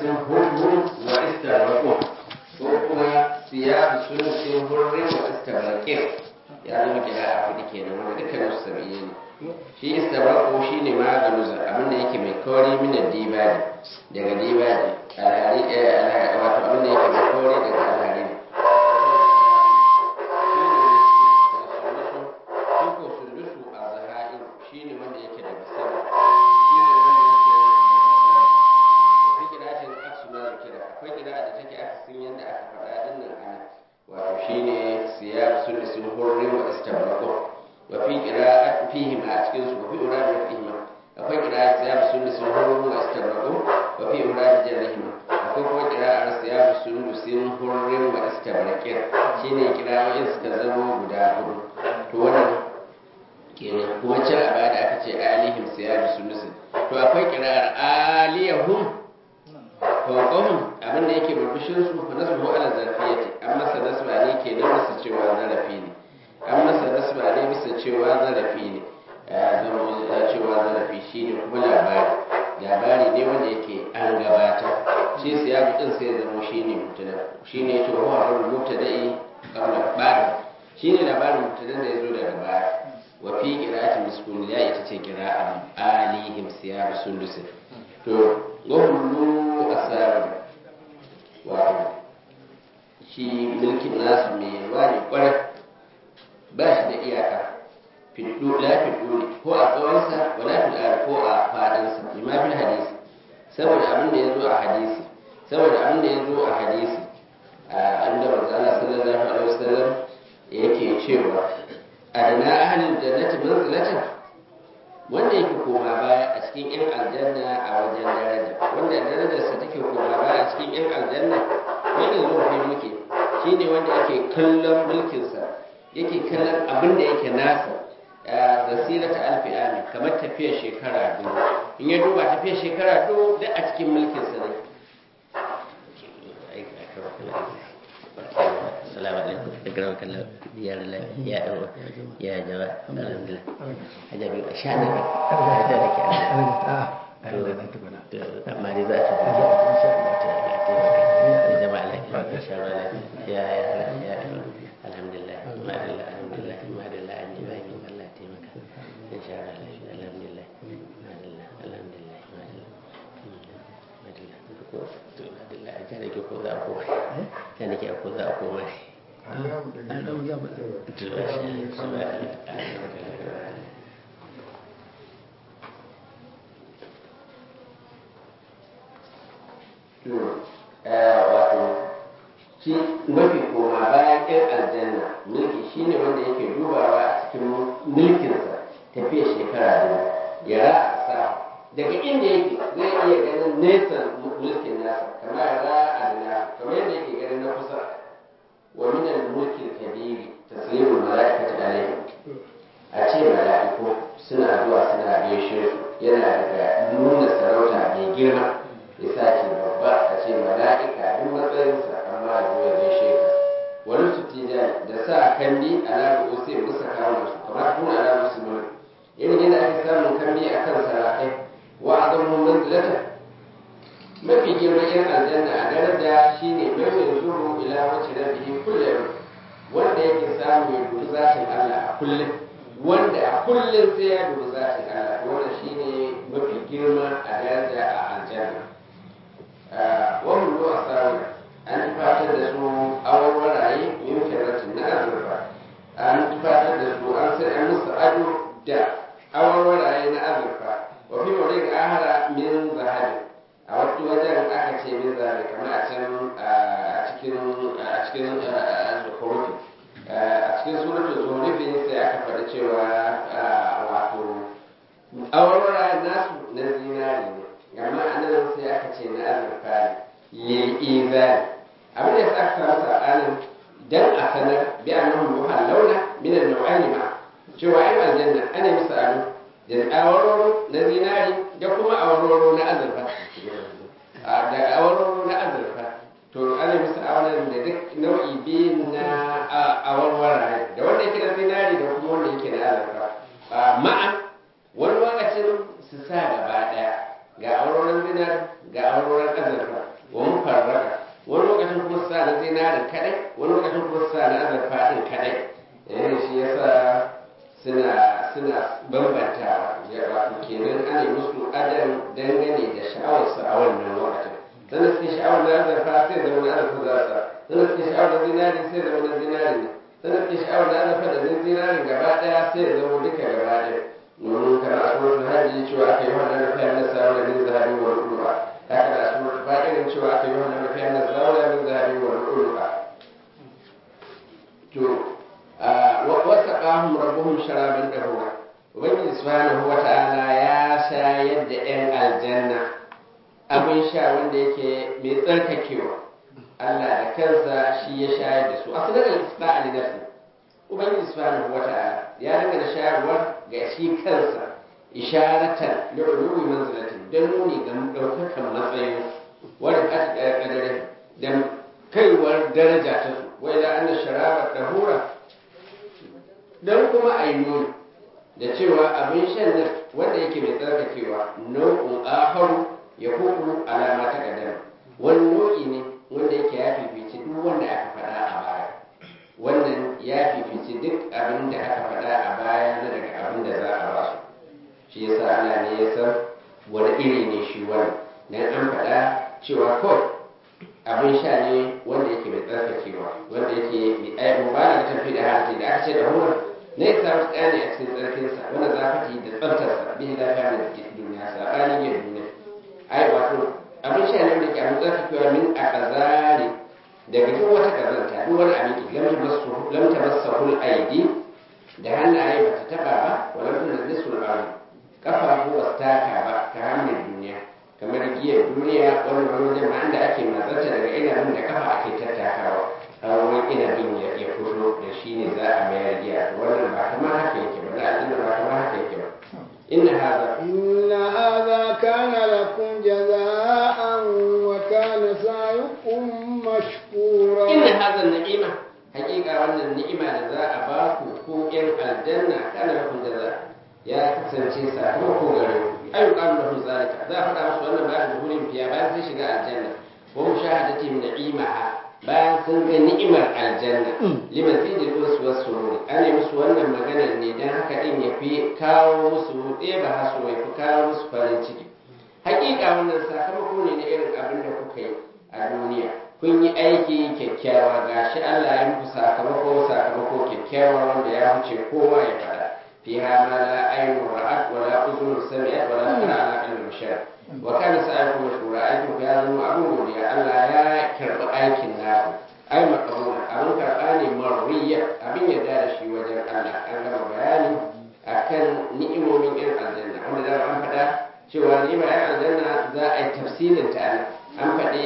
sulusin hurru wa istarraku ko kuma siyabu sulusin hurri wa istarrakin ya zama kira a hudu kenan wanda dukkanin su sabiye ne shi istarraku shi ne maganuza abinda yake mai kauri mina dibaji daga dibaji alhari wato abinda yake mai kauri daga alhari ne shi ne wanda yake daga sama shi ne wanda yake daga sama fi kira'atin aksu ma kira akwai kira'a da take akasin yadda aka faɗa din nan ana wato shi ne siyar sulisin hurri wa istabraqu wa fi qira'at fihi ma a cikin su wa fi urad wa fihi ma akwai qira'a siyar sulisin hurri wa istabraqu wa fi urad jarrihima akwai kuma qira'ar siyar sulisin hurri wa istabraqin shine qira'o'in suka zama guda hudu to wannan kenan kuma can a baya da aka ce alihim siyar sulisin to akwai qira'ar aliyahum fawqahum abin da yake burbushin su fa nasbu ala zarfiyati an masa nasba ne ke nan masa cewa zarafi ne an masa nasba ne bisa cewa zarafi ne zama cewa zarafi shine kuma labari labari ne wanda yake an gabata shi siyabu din sai ya zama shine mubtada shine yace wa huwa mubtada'i qabla ba'd shine labarin mubtadan da yazo daga baya wa fi qira'ati miskun ya ita ce qira'a alihim siyabu sundusin to gwamnu a tsarin wato shi mulkin nasu mai yalwa ne kwarai ba shi da iyaka fiddu la fiddu ne ko a tsawonsa wa la fiddu ko a fadinsa lima fil hadisi saboda abin da ya zo a hadisi saboda abin da ya zo a hadisi a inda manzo Allah sallallahu alaihi wasallam yake cewa adana ahlul jannati manzilatan wanda yake koma baya a cikin yan aljanna a wajen daraja wanda darajarsa take koma baya a cikin yan aljanna wanda zo fi muke shine wanda yake kallon mulkinsa yake kallon abin da yake nasa zasira ta alfi ami kamar tafiyar shekara biyu in ya duba tafiyar shekara biyu duk a cikin mulkinsa ne السلام عليكم أكرمك الله يا الله يا أبو يا جماعة الحمد لله أجابي أشانك أجابك أما رضا يا جماعة إن شاء الله يا يا يا الحمد لله ما لله الحمد لله ما لله أني باين الله تيمك إن شاء الله الحمد لله ما لله الحمد لله ما لله ما لله ما لله أجارك ko za ku sai nake ko za ku mai wato shi mafi koma bayan yan aljanna mulki shine wanda yake dubawa a cikin mulkinsa tafiya shekara biyu ya sa daga inda yake zai iya ganin nesa mulkin nasa kamar ra adana kamar yadda yake ganin na kusa wa min al-mulki al-kabiri taslimu malaikati alayhi a ce mala'iku suna zuwa suna gaishe su yana daga nuna sarauta mai girma ya sace babba a ce mala'ika duk matsayinsa amma ya zo ya gaishe ka wani tutijani da sa kandi ala ru'usi musa kawo su kamar kun ala musulmi irin yadda ake samun kandi akan sarakai wa azamu manzilatan mafi girman yan aljanna a daraja shine mai zuru ila wacce rabihi kullum wanda yake samu ya dubi zatin Allah a kullum wanda a kullum sai ya dubi zatin Allah wanda shine mafi girma a daraja a aljanna wannan ruwa samu an fatar da su awarwaraye yin kiratin na azurfa an fatar da su an sai an musu ado da awarwaraye na azurfa wa fi wurin ahara min zahabi a wasu wajen aka ce min zahabi kamar a can a cikin a cikin zuhurufi a cikin suratul zuhurufi sai aka faɗi cewa wato awarwaraye nasu na zinari ne amma a nan sai aka ce na azurfa ne lil'izari abin da ya sa aka samu saɓanin dan a sanar bi annahum yuhallawna min an-naw'ani ma cewa ai aljanna ana musu ado da awaroro na zinari da kuma awaroro na azurfa da awaroro na azurfa to ana musu auren da duk nau'i biyu na awarwara da wanda yake na zinari da kuma wanda yake na azurfa ma'an wani lokacin su sa gaba daya ga auroren zinari ga auroren azurfa sa na zinarin kadai wani lokacin kuma su sa na azurfa din kadai yayin shi yasa suna suna bambantawa ya wato kenan ana yi musu adam dangane da sha'awarsu a wannan lokacin sannan suke sha'awar na azurfa sai zama na azurfa za su sannan suke sha'awar na zinari sai zama na zinari ne sannan suke sha'awar na azurfa da zinari gaba daya sai zama duka gaba daya domin kana a surat hajji cewa aka yi wannan rufiya na sa'awar min zahabi wa ru'uba haka da surat fa'irin cewa aka yi wannan rufiya na sa'awar min zahabi wa ru'uba to wasa ƙahun rabuhun sharaban ɗahura ubangiji subhanahu wa ta'ala ya shayar da 'yan aljanna abin sha wanda yake mai tsarkakewa Allah da kansa shi ya shayar da su asalin al-isqa ali nafsi ubangiji subhanahu wa ta'ala ya dinga da shayarwar ga shi kansa isharatan li'uluwi manzilatin don nuni ga ɗaukakan matsayin wanda aka ƙadare da kaiwar daraja ta su wai da anna sharaba dahura don kuma a yi nuni da cewa abin shan nan wanda yake mai tsarkakewa nau'in aharu ya kuku alama ta kadar wani nau'i ne wanda yake ya fifici duk wanda aka faɗa a baya wannan ya fifici duk abin da aka faɗa a baya na daga abin da za a ba su shi yasa Allah ne ya san wani iri ne shi wani dan an faɗa cewa kawai abin sha ne wanda yake mai tsarkakewa wanda yake mai ai mubarak tafi da hati da aka ce da hura ne ya samu tsani a cikin tsarkinsa wanda za ka da tsaftarsa bi da lafiya da duniya sabanin yin duniya ai wato abin sha ne wanda yake abin tsarkakewa min a kazari daga duk wata kazanta duk wani abin ki lamta masu lamta masahul aidi da hannaye ba ta taba ba walam tun da sul ardi kafafu ba su taka ba ta hannun duniya kamar giyar duniya wani wani wajen ma inda ake matsarta daga inabin da kafa ake tattakawa har wani inabin ya ya fito da shi ne za a mayar giya to wannan ba kamar haka yake ba na aljanna ba kamar haka yake ba inna hadha إن هذا كان لكم جزاء وكان سعيكم مشكورا inna hadha ni'ima hakika wannan ni'ima da za a ba ku ko yan aljanna kana lakum jaza ya kasance sakamako gare ku ayyukan lahum zalika za a faɗa musu wannan bayan duhurin fiya bayan sun shiga aljanna wa mushahadatihim na'imaha bayan sun ga ni'imar aljanna liman zidil wasu wasu an yi musu wannan maganar ne dan haka din ya fi kawo musu ɗeba haso ya fi kawo musu farin ciki hakika wannan sakamako ne na irin abin da kuka yi a duniya kun yi aiki kyakkyawa gashi Allah ya muku sakamako sakamako kyakkyawa wanda ya wuce kowa ya faɗa fiha ma la aynu ra'at wa la uzun sami'at wa la khara ala qalbi bashar wa kana sa'aykum mashkura aikin ku ya zama abin godiya Allah ya karɓi aikin naku ai maqbula abin karɓa ne marwiya abin yarda da shi wajen Allah an gama bayani akan ni'imomin irin aljanna wanda da an faɗa cewa ni'imar irin aljanna za a yi tafsirin ta an faɗi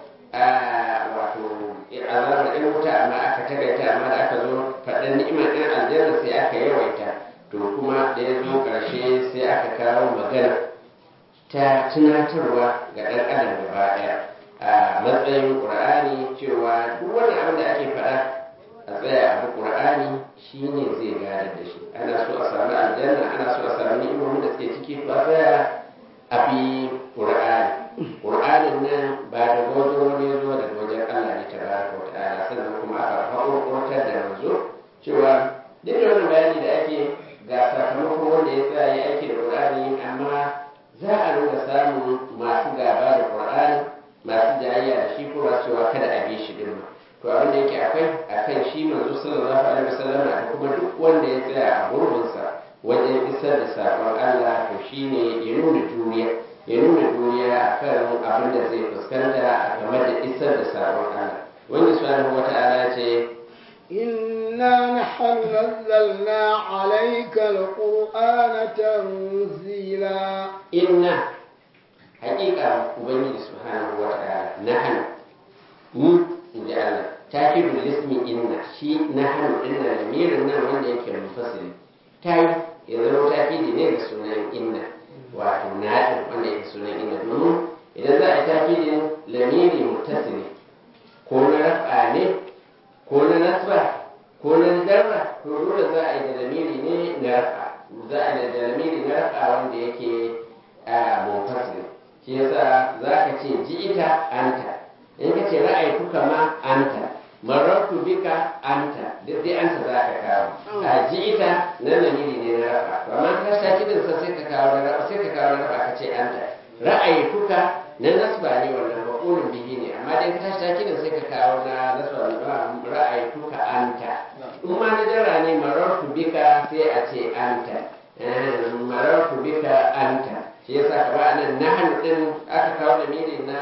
wato azabar ɗan wuta amma aka tagaita amma da aka zo faɗin ni'imar ɗan aljanna sai aka yawaita to kuma da ya zo ƙarshe sai aka kawo magana ta tunatarwa ga ɗan adam gaba ɗaya a matsayin ƙur'ani cewa duk wani abin da ake faɗa a tsaya abu ƙur'ani shine zai gadar da shi ana so a samu aljanna ana so a samu ni'imomin da suke ciki to a tsaya a bi ƙur'ani ƙur'anin nan ba da wajen wani ya zo daga wajen Allah ne tabaraka wa ta'ala sannan kuma aka haƙurƙurtar da manzo cewa duk da wannan bayani da ake ga sakamakon wanda ya tsaya ya aiki da ƙur'ani amma za a nuna samun masu gaba da ƙur'ani masu jayayya da shi kuma cewa kada a bi shi din to abin da yake akwai akan shi manzo sallallahu alaihi wasallam da kuma duk wanda ya tsaya a gurbinsa wajen isar da saƙon Allah to shine ya nuna juriya ya nuna duniya a kan abin da zai fuskanta a game da isar da sabon Allah wanda subhanahu wata'ala ce إنا نحن نزلنا عليك القرآن تنزيلا inna haƙiƙa ubangiji subhanahu wata'ala nahnu mu inji Allah takidul ismi inna shi nahnu inna lamirin nan wanda yake mufassiri tayi ya zama takidi ne ga sunan inna wato naɗin wanda yake sunan inda domin idan za a yi tafidin lamiri mutasili ko na rafa ne ko na nasba ko na jarra to dole za a yi da lamiri ne na rafa za a yi da lamiri na rafa wanda yake a munfasili shi yasa za ka ce ji ita anta in ka ce ra'ayi kuka ma anta marartu bika anta duk dai anta za ka kawo a ji ita nan lamiri ne na rafa to amma ka sha kidan sa sai ka kawo na rafa sai ka kawo na rafa ka ce anta ra'aytuka na nasba ne wannan maqulun bihi ne amma dai ka tashi kidan sai ka kawo na nasba ra'aytuka anta in ma na jara ne marartu bika sai a ce anta marartu bika anta shi yasa kamar anan nahnu din aka kawo lamiri na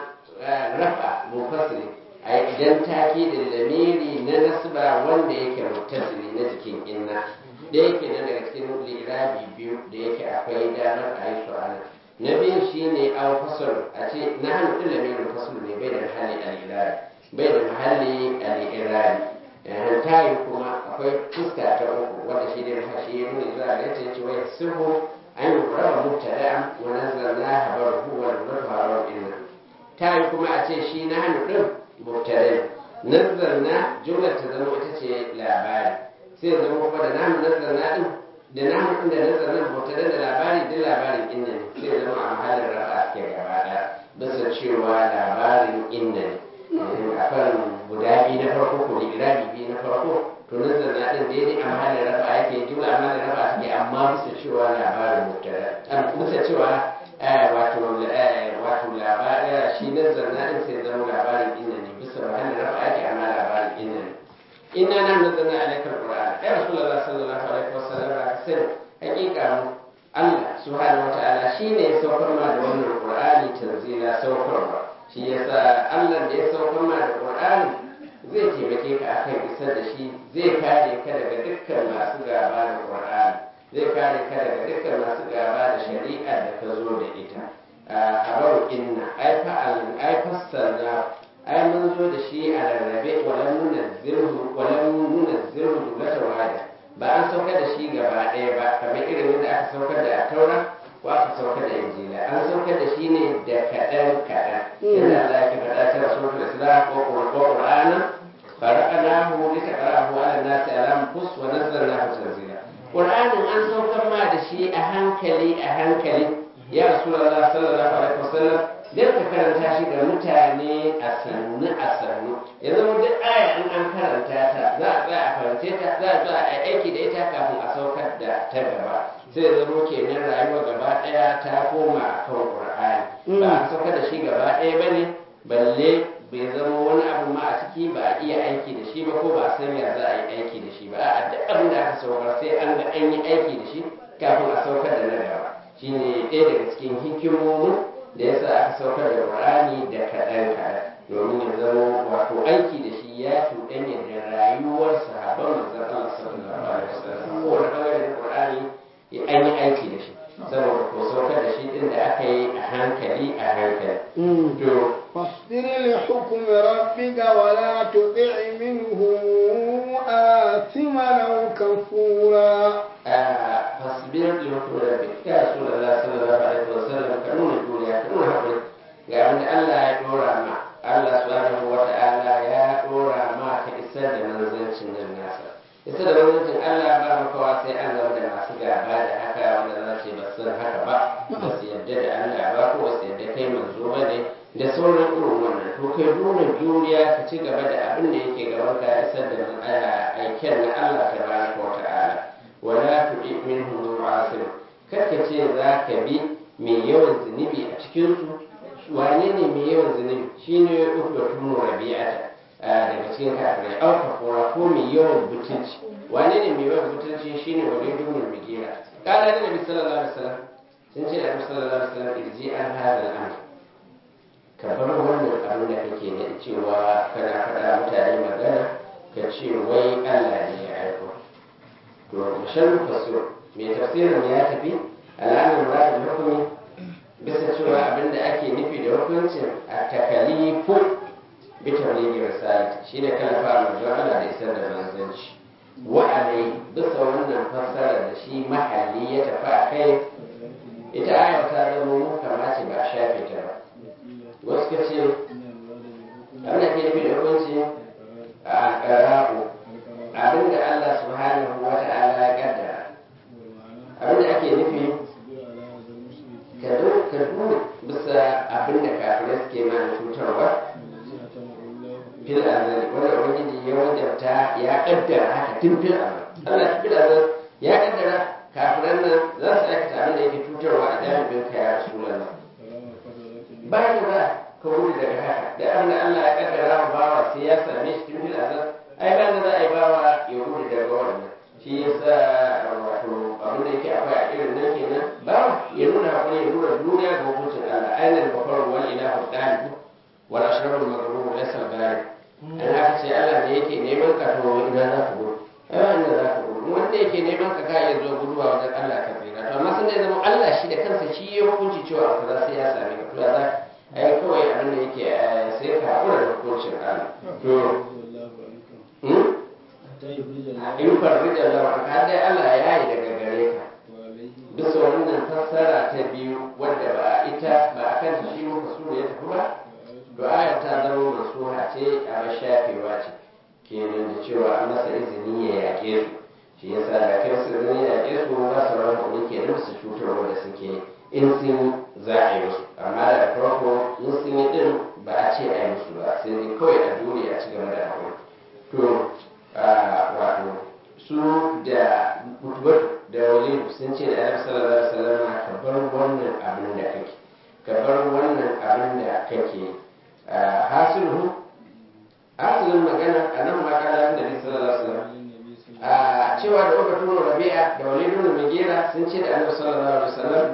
rafa mufassiri a idan taki da lamiri na nasba wanda yake muttasili na jikin inna da yake nan daga cikin lirabi biyu da yake akwai damar a yi su ana na biyu shine an fasal a ce na hannu ɗin lamirin fasal ne bai da mahalli al-irabi bai da mahalli al-irabi tayi kuma akwai fuska ta uku wanda shi ne mahashi ya nuna zuwa ga yace wai suhu an yi raba mubtada'an wa nazzalna habaruhu wa nuratu habaru inna tayi kuma a ce shi na hannu ɗin mubtada nazzalna jumla ta zama ita ce labari sai ya zama kuma da namu nazzalna din da namu din da nazzalna mubtada da labari duk labarin inna ne sai ya zama a mahallin rafa ke gaba ɗaya bisa cewa labarin inna ne a kan guda biyu na farko ko irabi biyu na farko to nazzalna din daidai a mahallin rafa yake jumla a mahallin rafa take amma bisa cewa labarin mubtada bisa cewa wato wato labarin shi nazzalna din sai zama labarin inna ne bisa mahallin rafa ake amma labarin inna ne inna nan nazzalna alaika alquran ya rasulullah sallallahu alaihi wasallam ka sani hakika mu Allah subhanahu wataala shine ya saukar ma da wannan qur'ani tanzila saukarwa shi yasa Allah da ya saukar ma da qur'ani zai taimake ka akan isar da shi zai kare ka daga dukkan masu gaba da qur'ani zai kare ka daga dukkan masu gaba da shari'ar da ka zo da ita habaru inna ai fa'al ai fassarna ai mun zo da shi a rarrabe walam nunazzilhu walam nunazzilhu jumlatan wahida ba an saukar da shi gaba ɗaya ba kamar irin yadda aka saukar da taura ko aka saukar da injila an saukar da shi ne da kaɗan kaɗan yadda Allah ya faɗa ta rasulul islam ko qur'ana faraqnahu litaqra'ahu 'ala an-nasi 'ala anfus wa nazzalnahu tanzila qur'anin an saukar ma da shi a hankali a hankali ya rasulullah sallallahu alaihi wasallam dan ka karanta shi ga mutane a sannu a sannu ya zama duk aya in an karanta ta za a tsaya a karance ta za a tsaya a aiki da ita kafin a saukar da ta gaba sai zama kenan rayuwa gaba daya ta koma a kan qur'ani ba a saukar da shi gaba daya bane balle bai zama wani abu ma a ciki ba a iya aiki da shi ba ko ba a san ya za a yi aiki da shi ba a duk abin da aka saukar sai an ga an yi aiki da shi kafin a saukar da na gaba shine ɗaya daga cikin hikimomin da yasa aka saukar da Qur'ani da kaɗan kaɗan domin ya zama wato aiki da shi ya cuɗanya da rayuwar sahabban manzon Allah sallallahu alaihi wasallam ko da bangaren Qur'ani an yi aiki da shi saboda ko saukar da shi din da aka yi a hankali a hankali to فاصبر لحكم ربك ولا تطع منهم آثما أو كفورا fasbir li hukmi rabbik ya rasulullah sallallahu alaihi wasallam ka nuna duniya ka nuna hakuri ga abin da Allah ya dora ma Allah subhanahu wa ta'ala ya dora ma ka isar da manzancin nan nasa isar da manzancin Allah ba makawa sai an zama da masu gaba da haka wanda za ce ba san haka ba ba su yarda da Allah ba ko ba su yarda kai manzo ba ne da sauran irin wannan to kai nuna juriya ka ci gaba da abin da yake gaban ka isar da aiken na Allah tabaraka wa ta'ala wala tuɗi minhum mu'asir karka ce za ka bi mai yawan zunubi a cikin su wane ne mai yawan zunubi shine ukbatun rabi'ata daga cikin kafirai au kafura ko mai yawan butulci wane ne mai yawan butulci shine wani dumul migira kala da nabi sallallahu alaihi wasallam sun ce da nabi sallallahu alaihi wasallam irji an hada al'amr ka bar wannan abin da kake da cewa kana faɗa mutane magana ka ce wai Allah ne ya aiko to mushan fasir mai tafsirin ya tafi al'amun muradin hukumi bisa cewa abin da ake nufi da hukuncin a takalifu bi tablighi risalati shine kalafa manzo Allah da isar da manzanci wa alai bisa wannan fassara da shi mahalli ya tafi a kai ita aya ta zama mu kama ce ba a shafe ta ba wasu ka ce abin da ke nufi da hukunci a ƙara'u abin da Allah subhanahu wa ta'ala ya kaddara abin da ake nufi ka duba bisa abin da kafirai suke mana cutarwa fil azali wanda ubangiji ya wajabta ya kaddara haka tun fil azal Allah tun fil azal ya kaddara kafiran nan za su aikata abin da yake cutarwa a jami'in ka ya rasulullah bayan da za ka gudu daga haka da abin da Allah ya kaddara wa bawa sai ya same shi tun fil azal ai bayan da za a yi bawa ya gudu daga wannan shi yasa wato abin da yake akwai a irin nan kenan bawa ya nuna hakuri ya nuna duniya ga hukuncin Allah ainihin bakar wal ilahu dalibu wal ashrarul maghrur laysa al-ghalib an haka ce Allah ne yake neman ka to ina za ka gudu ai ina za ka gudu wanda yake neman ka ka iya zuwa guduwa wajen Allah ka tsira to amma sun da zama Allah shi da kansa shi ya hukunci cewa abu kaza sai ya same ka to ya za ai kawai abin da yake sai ka hakura da hukuncin Allah to in farrija Allah ka dai Allah ya yi daga gare ka bisa wannan fassara ta biyu wadda ba a ita ba a kan shi muka so ya tafi ba du'ayar ta zama masuha ce a mashafewa ce kenan da cewa an masa izini ya yaƙe su shi yasa da kai su izini ya yaƙe su ba su ran kuɗi kenan su cutarwa da suke in sun za a yi musu amma da farko in sun yi din ba a ce a yi musu ba sai dai kawai a dole a ci gaba da haƙuri to wato su da mutubatu da walidu sun ce da annabi sallallahu alaihi wasallam ka bar wannan abin da kake ka bar wannan abin da kake hasilu hasilin magana a nan ma kala da nabi sallallahu alaihi wasallam a cewa da uka tuno rabi'a da walidu da mugera sun ce da annabi sallallahu alaihi wasallam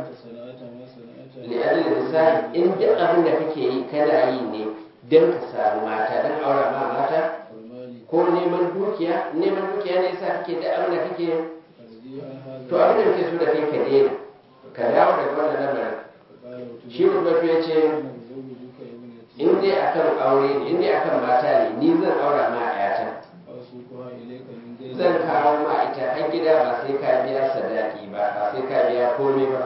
li adil misali in duk abin da kake yi kana yi ne don ka samu mata don aura ma mata ko neman dukiya neman dukiya ne yasa kake da abin da kake to abin da kake so da kai ka daina ka dawo daga wannan lamarin shi kuma ya ce in dai akan aure ne in dai akan mata ne ni zan aura ma ayata zan kawo ma ita har gida ba sai ka biya sadaki ba ba sai ka biya komai ba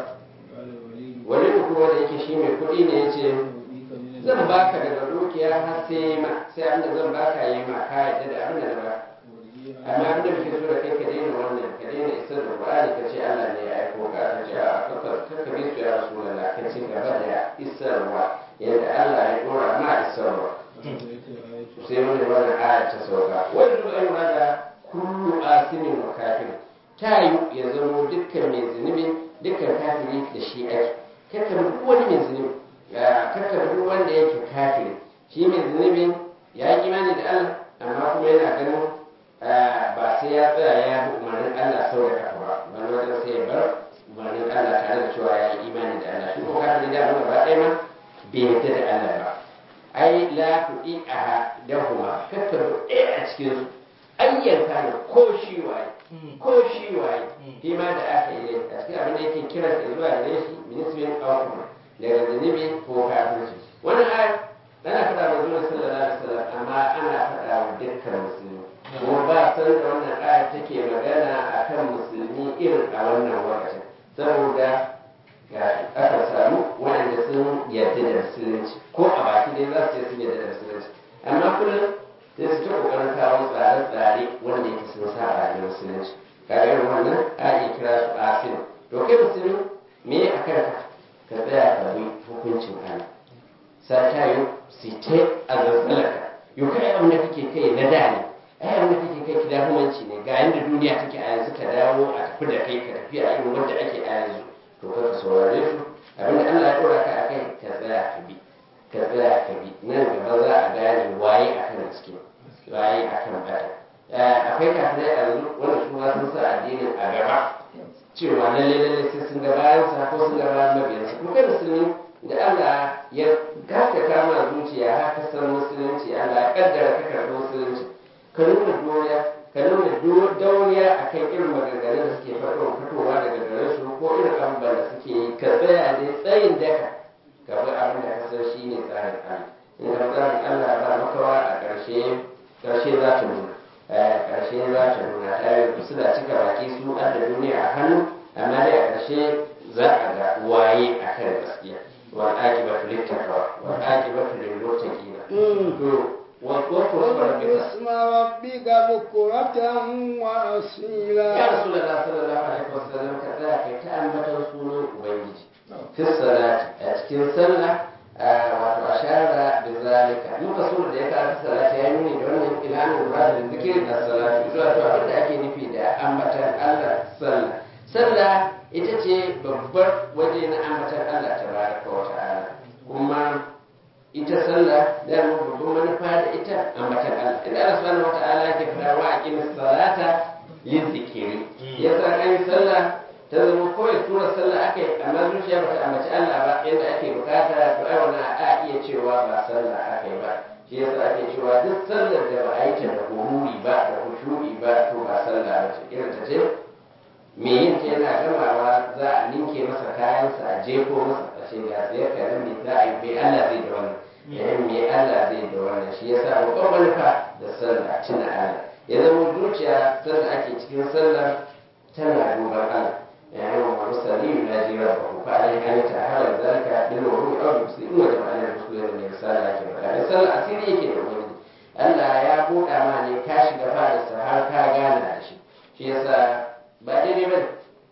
wani kuma da yake shi mai kuɗi ne ya ce zan baka daga dukiya har sai ma sai abinda zan baka yi ma ka yadda da abinda na ba amma abinda muke so da kai ka daina wannan ka daina isar da Qur'ani ka ce Allah ne ya aiko ka ka ce a kaka kaka bi su ya Rasulullah ka ce gaba da isarwa yadda Allah ya dora ma isarwa sai wani wannan aya ta sauka wani duk an da kullu asimin wa kafir ta yi ya zama dukkan mai zunubi dukkan kafiri da shi ake kakka duk wani mai zunubi kakka duk wanda yake kafiri shi mai zunubi ya yi imani da Allah amma kuma yana ganin ba sai ya tsaya ya bi umarnin Allah sau da kafa ba wani wajen sai ya bar umarnin Allah tare da cewa ya yi imani da Allah shi ko kafiri da amma ba ɗaya ma bai yarda da Allah ba ai la tu'i a dahuma kakka duk ɗaya a cikin su ayyanka ne ko shi waye ko shi waye shi ma da aka yi a cikin abin da yake kira zuwa gare shi minisbin aukuma daga zunubi ko kafirci wannan ayar ana faɗa wa zuwa sallallahu alaihi wasallam amma ana faɗa wa dukkan musulmi kuma ba san da wannan ayar take magana akan musulmi irin a wannan lokacin saboda ga aka samu waɗanda sun yarda da musulunci ko a baki dai za su ce sun yarda da musulunci amma kullum sai su ta kokarin kawo tsare-tsare wanda yake sun saba da musulunci kaga irin wannan a iya kira su asin to kai musulmi me a kanka ka tsaya ka bi hukuncin Allah sai ta yi site a zanzalaka yau kai abin da kake kai na da ne ai abin da kake kai kidahumanci ne ga yanda duniya take a yanzu ka dawo a tafi da kai ka tafi a irin wanda ake a yanzu to ka ka saurare su abin da Allah ya dora ka akai ka tsaya ka bi ka tsaya ka bi nan gaba za a gane waye akan gaske waye akan bata akwai kafirai a yanzu wanda su ma sun sa addinin a gaba cewa lalle lalle sai sun ga bayan sa ko sun ga bayan mabiyansa kuma kai musulmi da Allah ya gaka kama zuciya har ka san musulunci Allah ya kaddara ka karɓi musulunci ka nuna doriya ka nuna dauriya akan irin maganganun da suke fitowa daga gare su ko irin abubuwan da suke yi ka tsaya ne tsayin daka ka bi abin da ka san shi ne tsarin Allah in ka tsarin Allah ba makawa a ƙarshe ƙarshe za ta nuna ƙarshe za ta nuna ta yi suna cika baki su da duniya a hannu amma dai a ƙarshe za a ga waye a kan gaskiya wal aqibatu littaqwa wal aqibatu lil muttaqin to واذكر اسم ربك بكرة وأصيلا يا رسول الله صلى الله عليه وسلم كذلك تأمة رسول أبيج في الصلاة أتكن صلى wato ashara da zalika muka so da ya karanta salati ya nuni da wannan ilanin murad da zikirin da salatu zuwa to abin da ake nufi da ambatan Allah sallah sallah ita ce babbar waje na ambatan Allah tabaraka wa ta'ala kuma ita sallah da mu babban manufa da ita ambatan Allah idan Allah subhanahu wa ta'ala ke fara wa aqimis salata lizikiri yasa an yi sallah ta zama kawai tura sallah aka yi amma zuciya ba ta ambaci Allah ba yadda ake bukata to ai wannan a iya cewa ba sallah aka yi ba shi yasa ake cewa duk sallar da ba a yi ta da hururi ba da khushu'i ba to ba sallah ba ce irin ta ce me yin ta yana gamawa za a ninke masa kayansa a jefo masa a ce ga sai ka nan me za a yi me Allah zai da wannan yayin me Allah zai da wannan shi yasa babban manufa da sallah tuna Allah ya zama zuciya sallah ake cikin sallah tana duban Allah يعني هو المرسلين ينادي ربه فعليه ان يتحرى ذلك بالوضوء او المسلمين وجب عليه المسلمين من رسالة كما قال رسالة أسيري يكي دومين Allah ya buɗa ma ne ka shiga fadarsa har ka gana da shi shi yasa ba daidai ba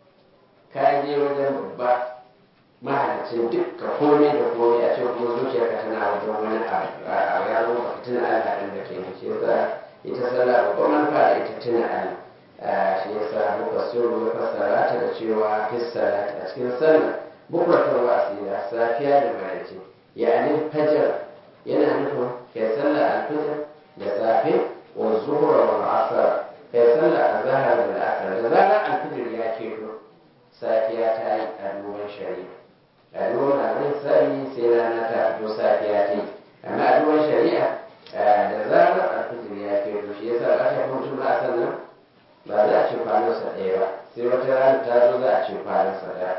ka je wajen babba mahalicin dukka komai da komai a ce kuma zuciyarka tana wajen wani abu ya zo ba tuna Allah ɗin da ke shi yasa ita sallah babban manufa da ita tuna Allah shi yasa muka suru ya fassara ta da cewa fissalat a cikin sallah bukratar wasila safiya da maraice yani fajar yana nufin kai sallah alfajr da safe wa zuhra wal asr kai sallah azhar da asr da zarar alfajr ya keto safiya ta yi a duban shari'a a duban abin sai sai rana ta fito safiya ta yi amma a duban shari'a da zarar alfajr ya keto shi yasa ba ta mutum ba sannan ba za a ce kwanansa ɗaya ba sai wata rana ta zo za a ce kwanansa ɗaya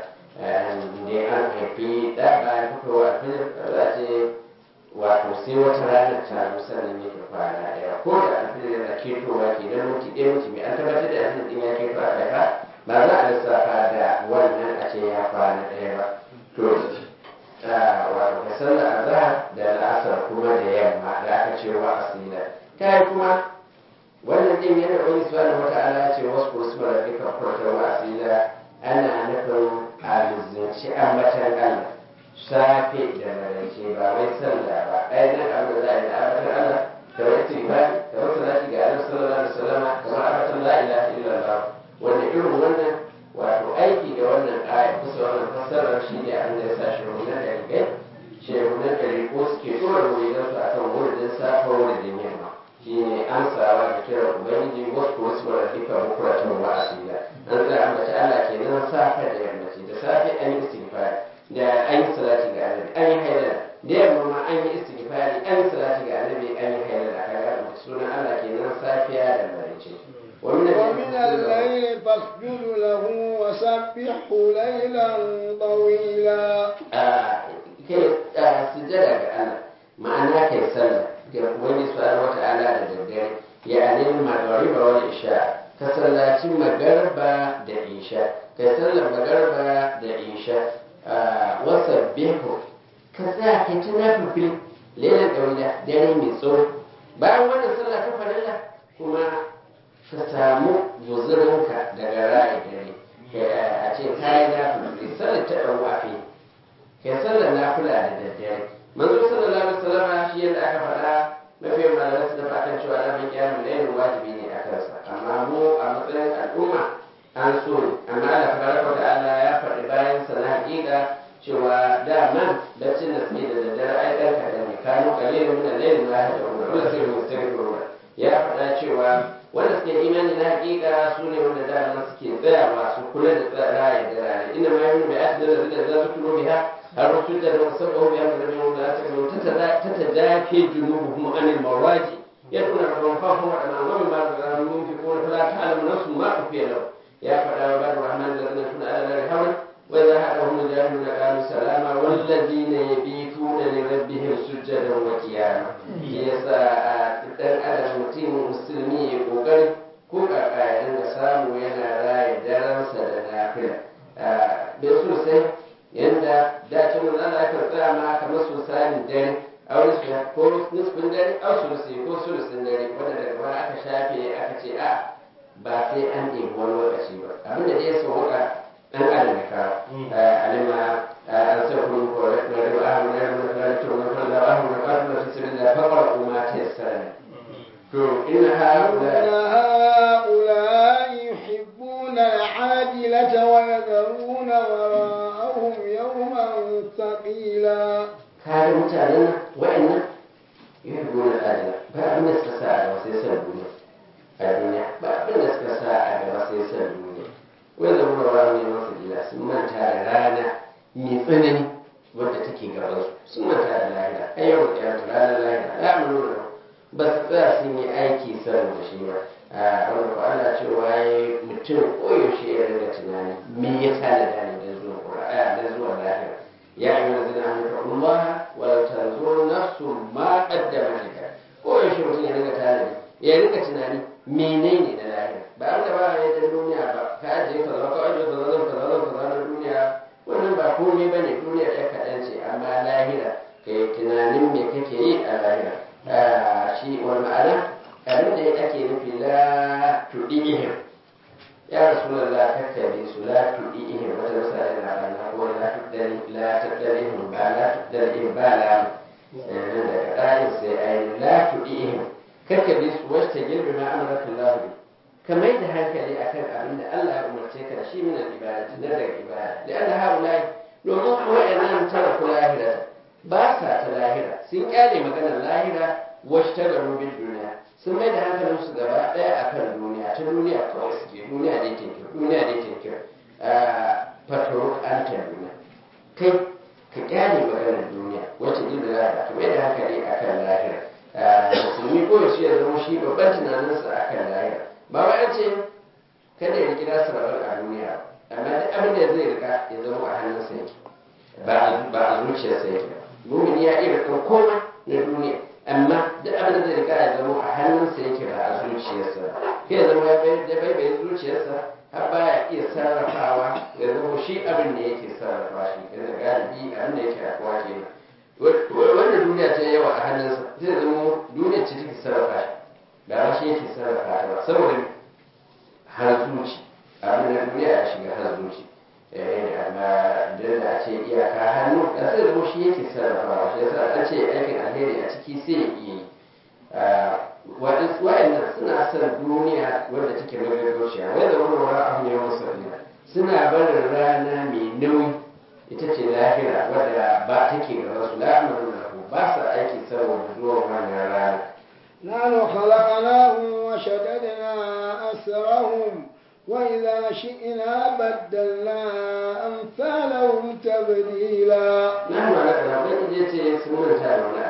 da an haifi ɗa bayan fitowa a filin za a ce wato sai wata rana ta zo sannan yake kwana ɗaya ko da alfilin yana ketowa ke na minti ɗaya minti mai an tabbatar da alfilin ɗin ya keto a ɗaya ba za a lissafa da wannan a ce ya kwana ɗaya ba to wato ka sallar azhar da la'asar kuma da yamma da aka ce wa asila kai kuma wannan din yana wani subhanahu wata'ala ya ce wasu kursu da duka kurtar wasila ana nufin alizinci ambatan Allah safe da maraice ba wai sallah ba ai nan abin da za a yi da ambatan Allah kamar istighfar kamar salati ga Annabi sallallahu alaihi wasallam kamar ambatan la ilaha illallah wanda irin wannan wato aiki da wannan aya kusa wannan fassarar shi ne abin da ya sa shehunan da rigai shehunan da riko suke tura wurinansu akan wurin safa wurin yamma shine amsawa da kiran ubangiji wasu wasu mara duka bukuratan wa asila an tsaya ambaci Allah kenan safe da yammaci da safe an yi istighfari da an yi salati ga annabi an yi haidara da yamma ma an yi istighfari an yi salati ga annabi an yi haidara kaga ambaci sunan Allah kenan safiya da maraice ومن الليل فاسجد له وسبحه ليلا طويلا kai sujjada ga Allah ma'ana kai sallah ga wani subhanahu wata'ala da daddare ya anil magariba wal isha ka sallaci magarba da isha ka sallar magarba da isha wasa bihu ka sa ka ci na fifil lailan ɗauya dare mai tsawo bayan wannan sallah ta farilla kuma ka samu guzurinka daga ra'ayi dare a ce kayi na fifil sallar ta ɗan wafi kai sallar nafila da daddare manzo sallallahu alaihi wasallam shi yadda aka faɗa mafi malamai su da fatan cewa na mai kiyamun lailin wajibi ne a kansa amma mu a matsayin al'umma an so ne amma Allah tabaraka wa ta'ala ya faɗi bayan sa na haƙiƙa cewa daman baccin da suke da daddare ai ɗan kaɗan ne kanu kalilin min al-layl ma yahdauna wala sai mustaghfiruna ya faɗa cewa wanda suke imani na haƙiƙa su ne wanda daman suke tsayawa su kula da raya da rana inna ma yahunu bi asdar da zikr da zikru biha الرسول ده لو سبقه بأمر النبي لا تكلوا تتجافي جنوبهم عن المواجع يدعون ربهم خوفا وطمعا ومما رزقناهم ينفقون فلا تعلم نفس ما أخفي لهم يا فلا عباد الرحمن الذين يكون على النار حولا وإذا هدهم الجاهلون قالوا سلاما والذين يبيتون لربهم سجدا وقياما يسا dan adam mutum musulmi ya kokari ko kaka ya dinga samu yana raya daransa da nafila bai sosai yanda da ce mun Allah ya tsaya ma kamar susanin dare a wani su ko nisbin dare a sulusi ko sulusin dare wanda daga baya aka shafe aka ce a ba sai an ɗebi wani lokaci ba abin da ya sauka dan adam ya kawo alima an sa kun ko da da ahun da da da to na da ahun da qatu fi sabilillah faqra ma tayassara to inna haula هؤلاء يحبون العاجلة ويذرون وراءهم يوما ثقيلا kaga mutanen nan wa'annan yuhibbuna al-ajla ba abin da suka sa a gaba sai san duniya a duniya ba abin da suka sa a gaba sai san duniya wai da mura wa ne masa gida sun manta da rana mai tsanani wadda take gaban su sun manta da lahira ai yau da yau ranar lahira ya mu nuna ba su tsaya sun yi aiki saboda shi ba a wanda ko Allah cewa ya mutum koyaushe ya ringa tunani me yasa da dani da zuwa Qur'ani da zuwa lahira يا أيها الذين آمنوا اتقوا الله ولا تنظر نفس ما قدمت لك ko yaushe mutum ya ringa tanadi ya ringa tunani menene na lahira ba an da ba ya da duniya ba ka ajiye ka zama ka ajiye ka zama ka zama ka zama duniya wannan ba komai bane duniya ɗaya kaɗan ce amma lahira ka yi tunanin me kake yi a lahira shi wani ma'ana abin da ake nufi la tuɗi'ihim ya rasulallah kakkabe su la tuɗi'ihim wata misali na rana ko la tuɗari la tuɗarihim ba la tuɗarihim ba la daga ɗayin sai ayi la tuɗi'ihim kakkabe su wacce girbi ma amurka lahu ka mai da hankali akan abin da Allah ya umarce ka da shi min al-ibada na daga ibada da Allah haulai domin waɗannan tara ku lahira ba sa ta lahira sun kyale maganar lahira wacce ta garu bin duniya sun mai da hankalin su gaba ɗaya akan duniya ta duniya kawai suke duniya dai tinkir duniya dai tinkir fatoro an ta duniya kai ka kyale maganar duniya wacce jin da lahira ka mai da hankali akan lahira musulmi ko yaushe ya zama shi babban tunaninsa akan lahira ba wai an ce kada ya rikira sarabar a duniya amma duk abin da zai rika ya zama a hannunsa yake ba a zuciyarsa yake mumini ya iya rikan komai na duniya amma duk abin da zai rika ya zama a hannunsa yake ba a zuciyarsa kai ya zama ya baibaye zuciyarsa har baya iya sarrafawa ya zama shi abin da yake sarrafa shi yana galibi abin da yake afuwa kenan wanda duniya ta yawa a hannunsa zai zama duniya ce take sarrafa shi ba ma shi yake sarrafa ta ba saboda har zuci abin da duniya ya shiga har zuci amma don da a ce iyaka hannu da sai zama shi yake sarrafa shi yasa an ce aikin alheri a ciki sai ya iya yi wa'annan suna son duniya wadda take magagauciya wanda wani wani abu ne wasu suna barin rana mai nauyi ita ce lahira wadda ba take gaba su la'amarin lahu ba sa aiki saboda zuwan wannan rana نحن خلقناهم وشددنا أسرهم وإذا شئنا بدلنا أمثالهم تبديلا نحن على كلام يجي سمون تارونا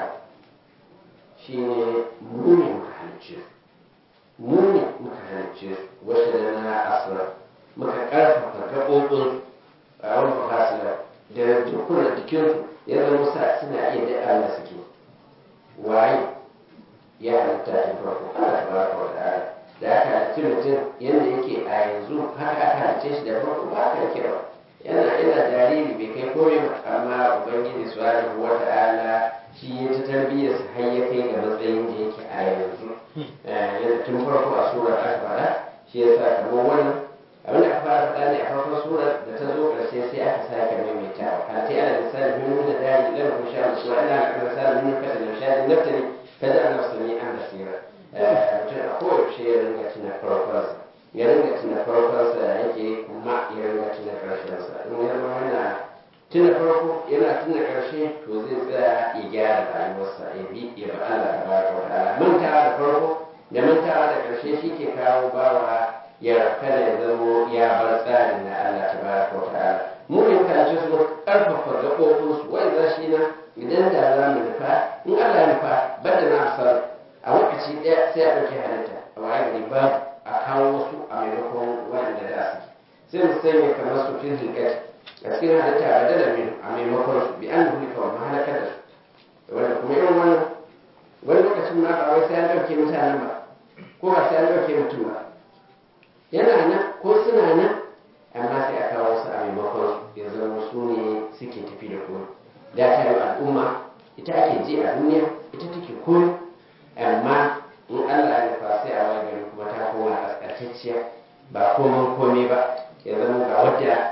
shine mu ne muka halicce mu ne muka halicce wacce da na asira muka karfafa gaɓoɓin a wani fasila da dukkan jikinsu ya zama sa suna iya da da suke waye ya halitta tun farko Allah tabaraka wa ta'ala da aka halicci mutum yadda yake a yanzu haka aka halicce shi da farko ba haka yake ba yana ina jariri bai kai komai ba amma ubangiji subhanahu wa ta'ala shi ya ta tarbiyyar sa har ya kai ga matsayin da yake a yanzu yadda tun farko a surar aka fara shi ya sa kamar wannan abin da aka fara faɗa ne a farkon surar da ta zo ƙarshe sai aka sake maimaitawa halittai ana misali min nuna dari lam kun sha musu wa ina ga misali min fata da shadi naftali kada ana sami an basira mutum a koyaushe ya ringa tuna farkonsa ya ringa tuna farkonsa da yake kuma ya ringa tuna ƙarshensa in ya zama yana tuna farko yana tuna ƙarshe to zai tsaya ya gyara rayuwarsa ya bi ya ba Allah ta ba ta ta'ala mantawa da farko da mantawa da ƙarshe shi ke kawo bawa ya kada ya zamo ya bar tsarin na Allah ta ba ta ta'ala mu ne kalce su ƙarfafa gaɓoɓinsu wanda shi na idan da za mu nufa in Allah ya nufa bada na asar a lokaci ɗaya sai a ɗauki halitta a waye gari ba a kawo wasu a maimakon waɗanda da su sai mu sanya kamar su fil hilkat a cikin halitta a dala min a maimakon su bi an hulika wa mahalakar da su wanda kuma irin wannan wani lokacin ma ba wai sai an ɗauke mutanen ba ko ba sai an ɗauke mutum ba yana nan ko suna nan amma sai a kawo su a maimakon ya zama su ne suke tafi da kuma da ta yi al'umma ita ake ji a duniya ita take koyo amma in Allah ya nufa sai a wani gari kuma ta koma kaskantacciya ba komai komai ba ya zama ga wadda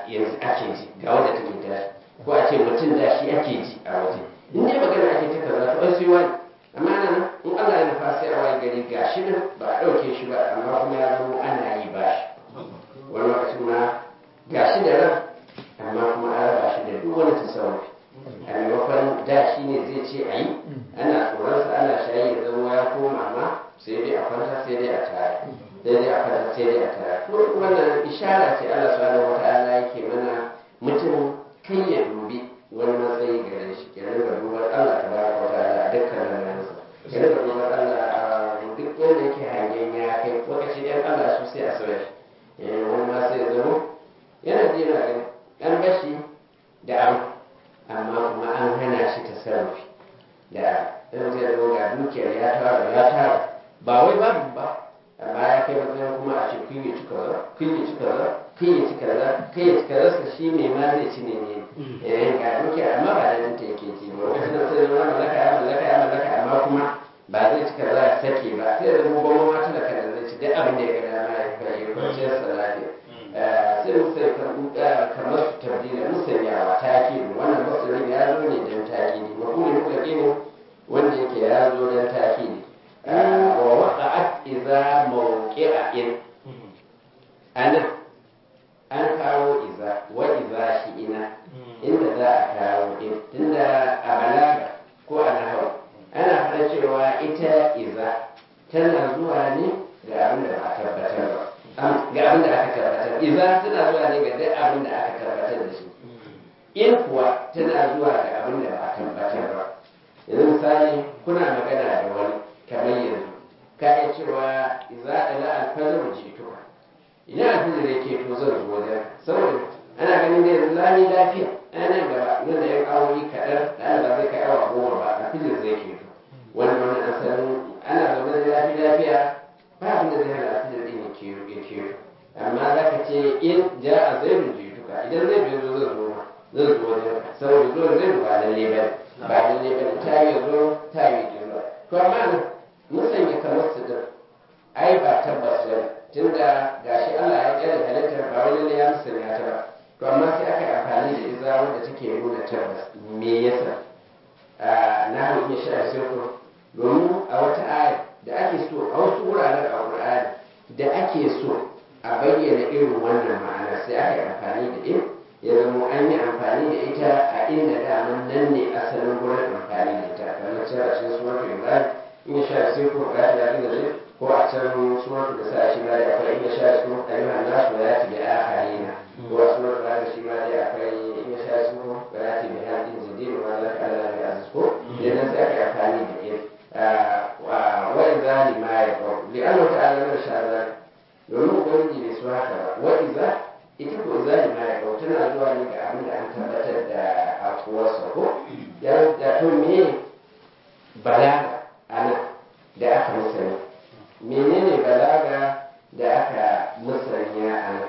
yanzu ake ji ga wanda take tashi ko a ce mutum da shi ake ji a waje in dai magana ake ta kaza to ai sai wani amma nan in Allah ya nufa sai a waye gari ga shi nan ba a ɗauke shi ba amma kuma ya zama ana yi ba shi wani lokacin ma ga shi da ran amma kuma an raba shi da duk wani tasawufi a maimakon da shi ne zai ce a yi ana tsoronsa ana shayi ya zama ya koma ma sai dai a kwanta sai dai a tare sai dai a kwanta sai dai a tare wannan ishara ce Allah subhanahu wata'ala yake mana mutum kai ya dubi wani matsayi gare shi ya rinka dubar Allah ta baraka wa ta'ala a dukkan lamarinsa ya rinka dubar Allah a duk wanda yake hangen ya kai lokaci ɗan Allah su sai a sauya shi wani ma sai ya zama yana ji yana gani an bashi da abu amma kuma an hana shi tasarrufi da ɗan zai zo ga dukiyar ya tara ya tara ba wai babu ba amma ya kai matsayin kuma a ce kun yi cika za kun yi cika za kun yi cika za kun yi cika za shi mai ma zai ci ne ne eh ga dukiyar amma ba da ta yake ci ba wani suna sai zama mallaka ya mallaka ya mallaka amma kuma ba zai cika za a sake ba sai da zama gwamma ma talaka da zai ci duk abin da ya ga dama ya kai ya kwanciyar sa lafiya sai musai kamar su tabdila musanyawa takidi wannan masarin ya zo ne don takidi mafuli mutlaqi ne wanda yake ya zo don takidi wa waqa'at idza mawqi'a in ana an kawo iza wa iza shi ina inda za a kawo in tunda a balaga ko a nahawu ana fara cewa ita iza tana zuwa ne ga abin da ba a tabbatar ba ga abin da aka tabbatar iza tana zuwa ne ga duk abin da aka tabbatar da shi in kuwa tana zuwa ga abin da ba a tabbatar ba yanzu misali kuna magana da wani kamar yanzu ka iya cewa iza ila alfajr jituka idan alfajr yake to zan zo wajen saboda ana ganin da yanzu lami lafiya ana gaba nan da yan awoyi kaɗan da ana zai kai awa goma ba alfajr zai ke to wani wani asalin ana zaune da lafiya lafiya ba abin da zai hana alfajr din ya ke amma za ka ce in ja a zairun jituka idan zai biyo zo zan zo ma zan zo wajen saboda zuwa zai ba lalle ba ba lalle ba ta yi zo ta yi ki zo to amma musanya kamar su din ai ba tabbas ba tunda gashi Allah ya kyale halittar ba wani lalle ya musanya ta ba to amma sai aka yi amfani da iza wanda take nuna tabbas me yasa na hau iya sha sirko domin a wata aya da ake so a wasu wuraren a Qur'ani da ake so a bayyana irin wannan ma'ana sai aka yi amfani da in ya zama an yi amfani da ita a inda daman nan ne asalin gurin amfani da ita kamar cewa a cikin suratul ibrahim in ya sha sai ko ya ta da zai ko a can suratul da sa shi ma da akwai in ya sha su ayyuhan nasu ya ti bi akharina ko a suratul da shi ma da akwai in ya sha su ya ti bi hadin jadid wa la kala bi aziz ko idan sai aka yi amfani da in wa idza lima yaqul li anna ta'ala ma sha Allah domin ubangiji bai so haka ba wa iza ita ko iza ne ma ya tana zuwa ne ga abin da an tabbatar da akuwarsa ko ya da to me balaga ana da aka musanya menene balaga da aka musanya ana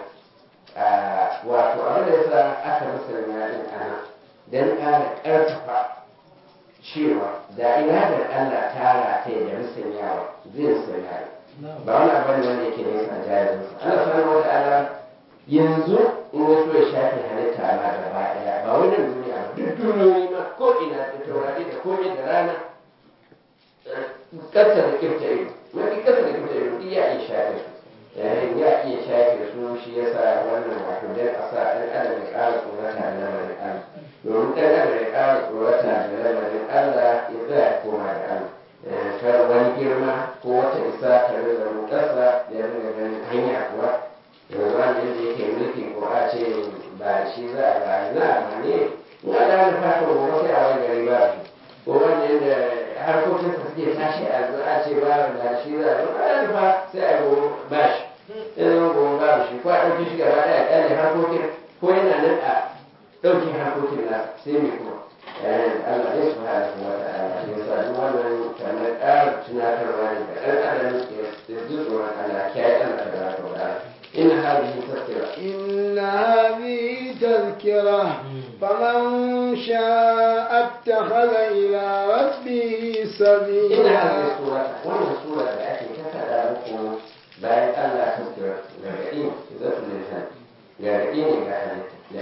wato abin da yasa aka musanya din ana dan ƙara ƙarfafa cewa da iradar Allah ta rataye da musanyawa zai musanya ba wani abu ne wanda yake nesa jarinsa Allah subhanahu wa ta'ala yanzu in ya so ya shafe halitta ma gaba daya ba wani duniya ba duk duniyoyi ma ko ina da taurari da komai da rana kasa da kirta ido mafi kasa da kirta ido duk ya iya shafe su yayin ya iya shafe su shi yasa wannan wato dan a sa ɗan adam ya ƙara tsorata da lamarin Allah domin ɗan adam ya ƙara tsorata da lamarin Allah ya tsaya koma da Allah kar wani girma ko wata isa ta rinka rukarsa da ya rinka ganin hanya kuwa yanzu wanda yadda yake mulki ko a ce ba da shi za a ba na amma ne in a da wani fata gobe sai a wani gari ba shi ko wanda yadda harkokinsa suke tashi a zo a ce ba da shi za a zo a da fa sai a gobe ba shi sai zama gobe ba shi ko a ɗauke shi gaba ɗaya ƙyale harkokin ko yana nan a ɗauke harkokin nasa sai mai kuma Allah zai su hada kuma ta ala shi yasa duk wannan kamar ƙara tunatarwa ne ga ɗan adam ya ji tsoron Allah kiyaye Allah ta baraka wa ta'ala إن هذه تذكرة إن هذه تذكرة فمن شاء اتخذ إلى ربه إن سبيلا هذه السورة وأن السورة التي كتب لكم بعد ألا تذكر لكن إذا للهم لكن إذا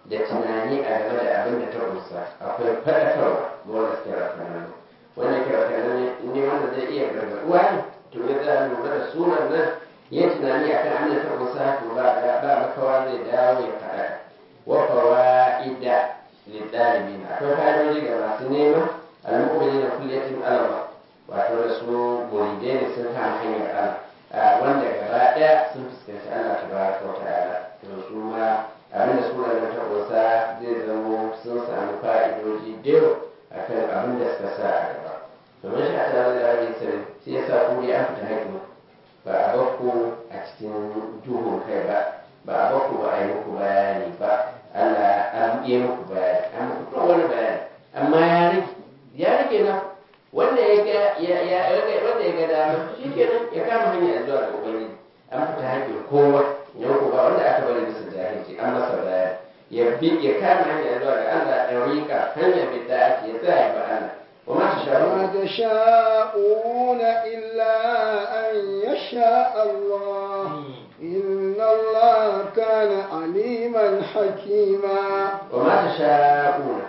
da tunani a game da abin da ta kusa akwai faɗakarwa ga wanda suke rakananu wanda ke rakananu ne wanda zai iya gargaɗuwa ne to ya za a lura da sunan nan ya tunani a kan abin da ta kusa to ba ba makawa zai dawo ya faɗa wa fawa'ida lidalibin akwai fa'idoji ga masu nema al-mu'minina kulliyatin alama wato da su muridai ne sun kama hanyar Allah wanda gaba ɗaya sun fuskanci Allah ta baraka wa ta'ala to su ma abin da sura ta ƙunsa zai zamo sun samu fa'idoji da yawa akan abin da suka sa a gaba domin shi a tare da rabin sani sai ya sa ku an fita haƙi ba a bakku a cikin duhun kai ba ba a bakku ba a yi muku bayani ba Allah an yi muku bayani an muku duk wani bayani amma ya rage ya rage na wanda ya ga ya ya wanda ya ga dama shikenan ya kama hanya zuwa ga ubangiji an fita haƙin kowa ya ko ba wanda aka bari bisa jahilci an masa bayani ya bi ya kama hanya zuwa ga Allah da rika hanya bi da ake ya tsaya ba Allah wa ma وما tashabu تشاءون إلا أن يشاء الله إن الله كان عليما حكيما wa ma tasha'una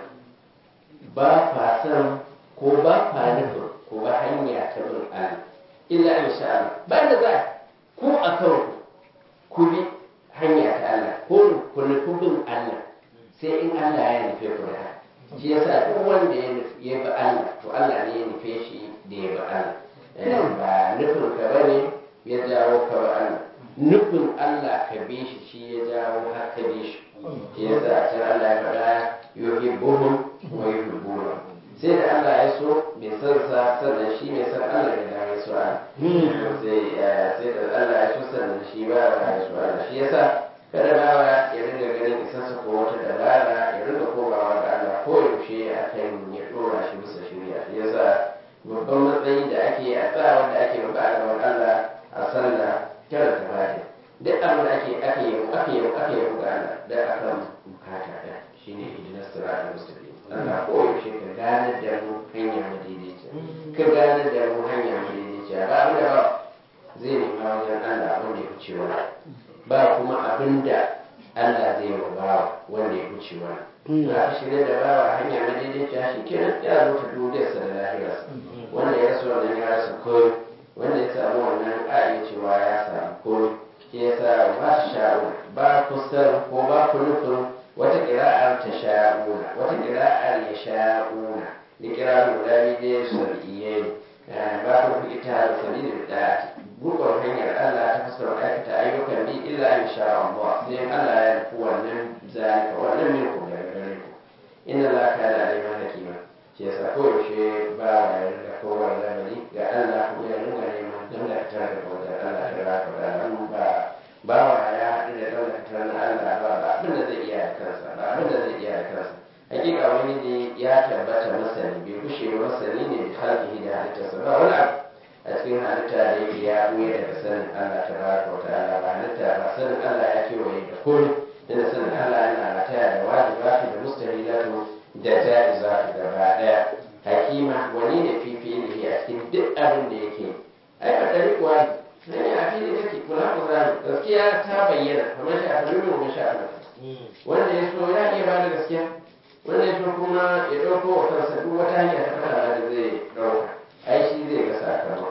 ba fa san ko ba fa nufin ko ba hanya ta bin Allah illa in sha Allah ba da za ku a kanku ku bi hanya ta Allah ko ku nufi bin Allah sai in Allah ya nufe ku da haka shi yasa duk wanda ya nufi ya bi Allah to Allah ne ya nufe shi da ya bi Allah Eh, ba nufin ka bane ya jawo ka bi Allah nufin Allah ka bi shi shi ya jawo har ka bi shi shi yasa a can Allah ya faɗa yuhibbuhum wa yuhibbuna sai da Allah ya so mai san sa sannan shi mai san Allah ya dawo ya so Allah sai eh, sai da Allah ya so sannan shi ba ya so Allah shi yasa kada bawa ya ringa ganin isarsa ko wata dabara ya ringa komawa ga Allah ko yaushe a kan ya dora shi bisa shirya shi yasa babban matsayi da ake a tsaya wanda ake roƙa a gaban Allah a sallah kada ta bata duk abin da ake ake yi ake yi ake yi ga Allah da akan bukata da shine ihdinas siratal mustaqim Allah ko yaushe ka gane da mu hanya madaidaiciya ka gane da mu hanya madaidaiciya ba abin da ba zai nema wajen Allah wanda ya fice wani ba kuma abin da Allah zai yi wa bawa wanda ya fice wani za a shirya da bawa hanya madaidaiciya shi kenan ya zo ta duniyarsa da lahirarsa wanda ya rasa wannan ya rasa koyo wanda ya samu wannan a iya cewa ya samu koyo shi ya sa ba su sha'u ba ku san ko ba ku nufin wata ƙira'ar ta sha'una wata ƙira'ar ya sha'una da ƙira'ar guda biyu dai sar'iyye ne ba ku nufi ita da sabili da gurbar hanyar Allah ta fuskar aikata ayyukan bi illa in sha Allah sai Allah ya nufi wannan zalika wannan minku daga gare ku inna la kana aliman hakima shi yasa koyaushe ba wa ya riga kowar lamari ga Allah kuma ya ringa neman dangantar da wajen Allah ta raka da nan ba ba wa ya haɗu da dangantar na Allah ba ba abin da zai iya da kansa ba abin da zai iya da kansa hakika wani ne ya tabbata masani bai kushe ba masani ne da halkihi da halittarsa ba wani abu a cikin halitta da yake ya ɓuya daga sanin Allah ta raka wa ta'ala ba halitta ba sanin Allah ya kewaye da komai inda sanin Allah yana rataya da wajibatu da mustahilatu da ja'izatu gaba daya hakima wani ne fifi ne a cikin duk abin da yake ai ba dari kuwa ne a fili take kula ku zanu gaskiya ta bayyana kamar shi a fili mu sha Allah wanda ya so ya iya bada gaskiya wanda ya so kuma ya dauko wa kansa duk wata hanya ta fara da zai dauka ai shi zai ga sakamako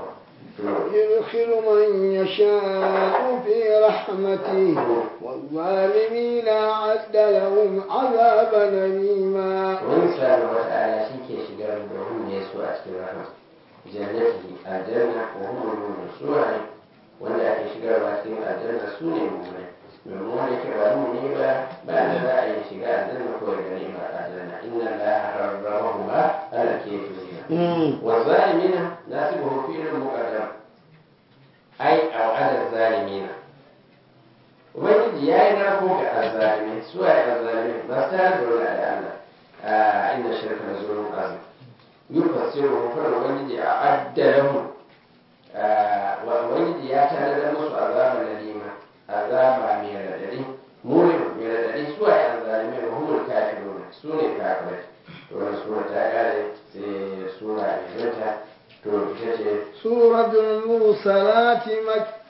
يدخل من يشاء في رحمته والظالمين أعد لهم عذابا أليما wani sa'adu wa ta'ala shi ke shigar da wanda ya so a cikin rahama jannati aljanna wa hum mu'minun su ne wanda ake shigarwa cikin aljanna su ne mu'minai domin wanda ke ba mu'mini ba ba da za a yi shiga aljanna ko ya gani ba aljanna inna allaha harramahu ma ala kayfiyya wa zalimina nasibuhu fi'lun muqaddam ai au'ada zalimina ubangiji ya yi narko ga azzalimai su waye azzalimai masu tare da wani da Allah a inda shirka da zuwan azim yufassiru hukar ubangiji a addalahu wa ubangiji ya tare da musu azaba lalima azaba mai radadi murin mai radadi su waye azzalimai wa humul kafirun su ne kafirai to wani sura ta kare sai sura mai zanta to ita ce سورة المرسلات مكية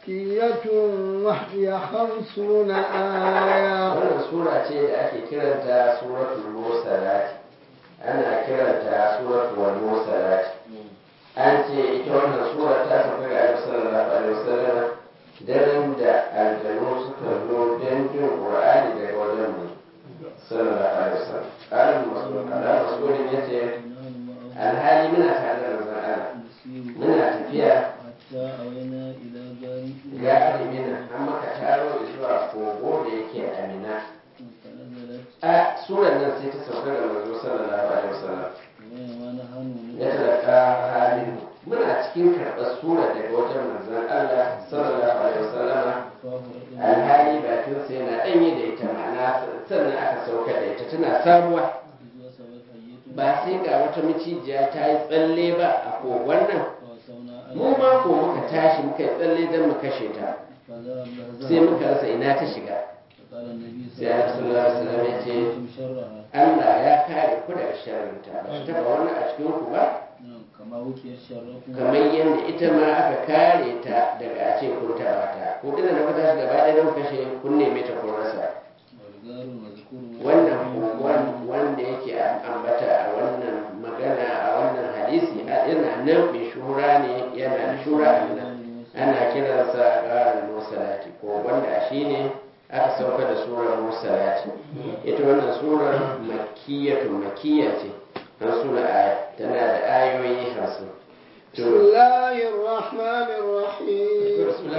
مكية وهي خمسون آية wannan sura ce da ake kiranta suratul mursalat ana kiranta suratul mursalat an ce ita wannan sura ta sauka ga Annabi sallallahu alaihi wasallam daren da aljanu suka zo don jin Qur'ani daga wajen mu sallallahu alaihi wasallam qalan mas'ud qalan mas'ud yace alhali muna tare da manzon Allah muna tafiya حتى أوينا إلى جار ga alimina an maka taro zuwa kogo da yake amina فنزلت a suran nan sai ta sauka ga manzo sallallahu alaihi wasallam وبينما نحن ya talaka halin muna cikin karɓar sura daga wajen manzon Allah sallallahu alaihi wasallam فاه رجل alhali bakin sai na ɗanye da ita ma'ana sannan aka sauka da ita tana sabuwa إذ وسبت حية ba sai ga wata micijiya ta yi tsalle ba a kogon nan فوسونا mu ma ko muka tashi muka yi tsalle don mu kashe ta فضرب لها sai muka rasa ina ta shiga فقال النبي sai Annabi sallallahu alaihi wasallam ya ce كنتم شرها Allah ya kare ku daga sharrinta ba ta taba wani a cikin ku ba نعم كما وكي شركم kamar yadda ita ma aka kare ta daga a ce kun taba ta ko dina na kuta shi gaba ɗaya don kashe kun neme ta kun rasa والغار المذكور wannan kogon wanda yake an ambata a wannan magana a wannan hadisi a- yana nan mai shura ne yana da shura a nan ana kiransa ƙarin musalati ko wanda shi ne aka sauka da surar musalati ita wannan surar makiyatu makiya ce an suna aya tana da ayoyi hamsin بسم الله الرحمن الرحيم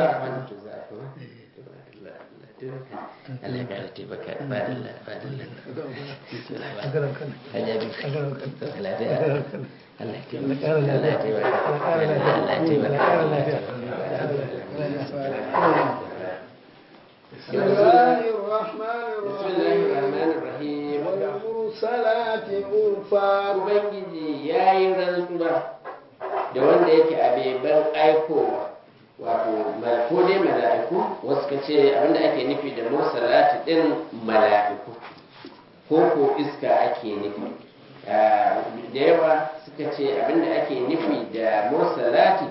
Allah ya kara taimaka fadilla fadilla hanya biyu lafiya Allah ya taimaka Allah ya taimaka Allah ya taimaka بسم الله الرحمن بسم الله الرحيم الرحمن الرحيم والمرسلات عرفا Ubangiji ya yi rantsuwa da wanda yake a beban aikowa wato ma- ko dai mala'iku wasu ka ce abinda ake nufi da mursalati din mala'iku ko ko iska ake nufi Ah, da yawa suka ce abinda ake nufi da mursalati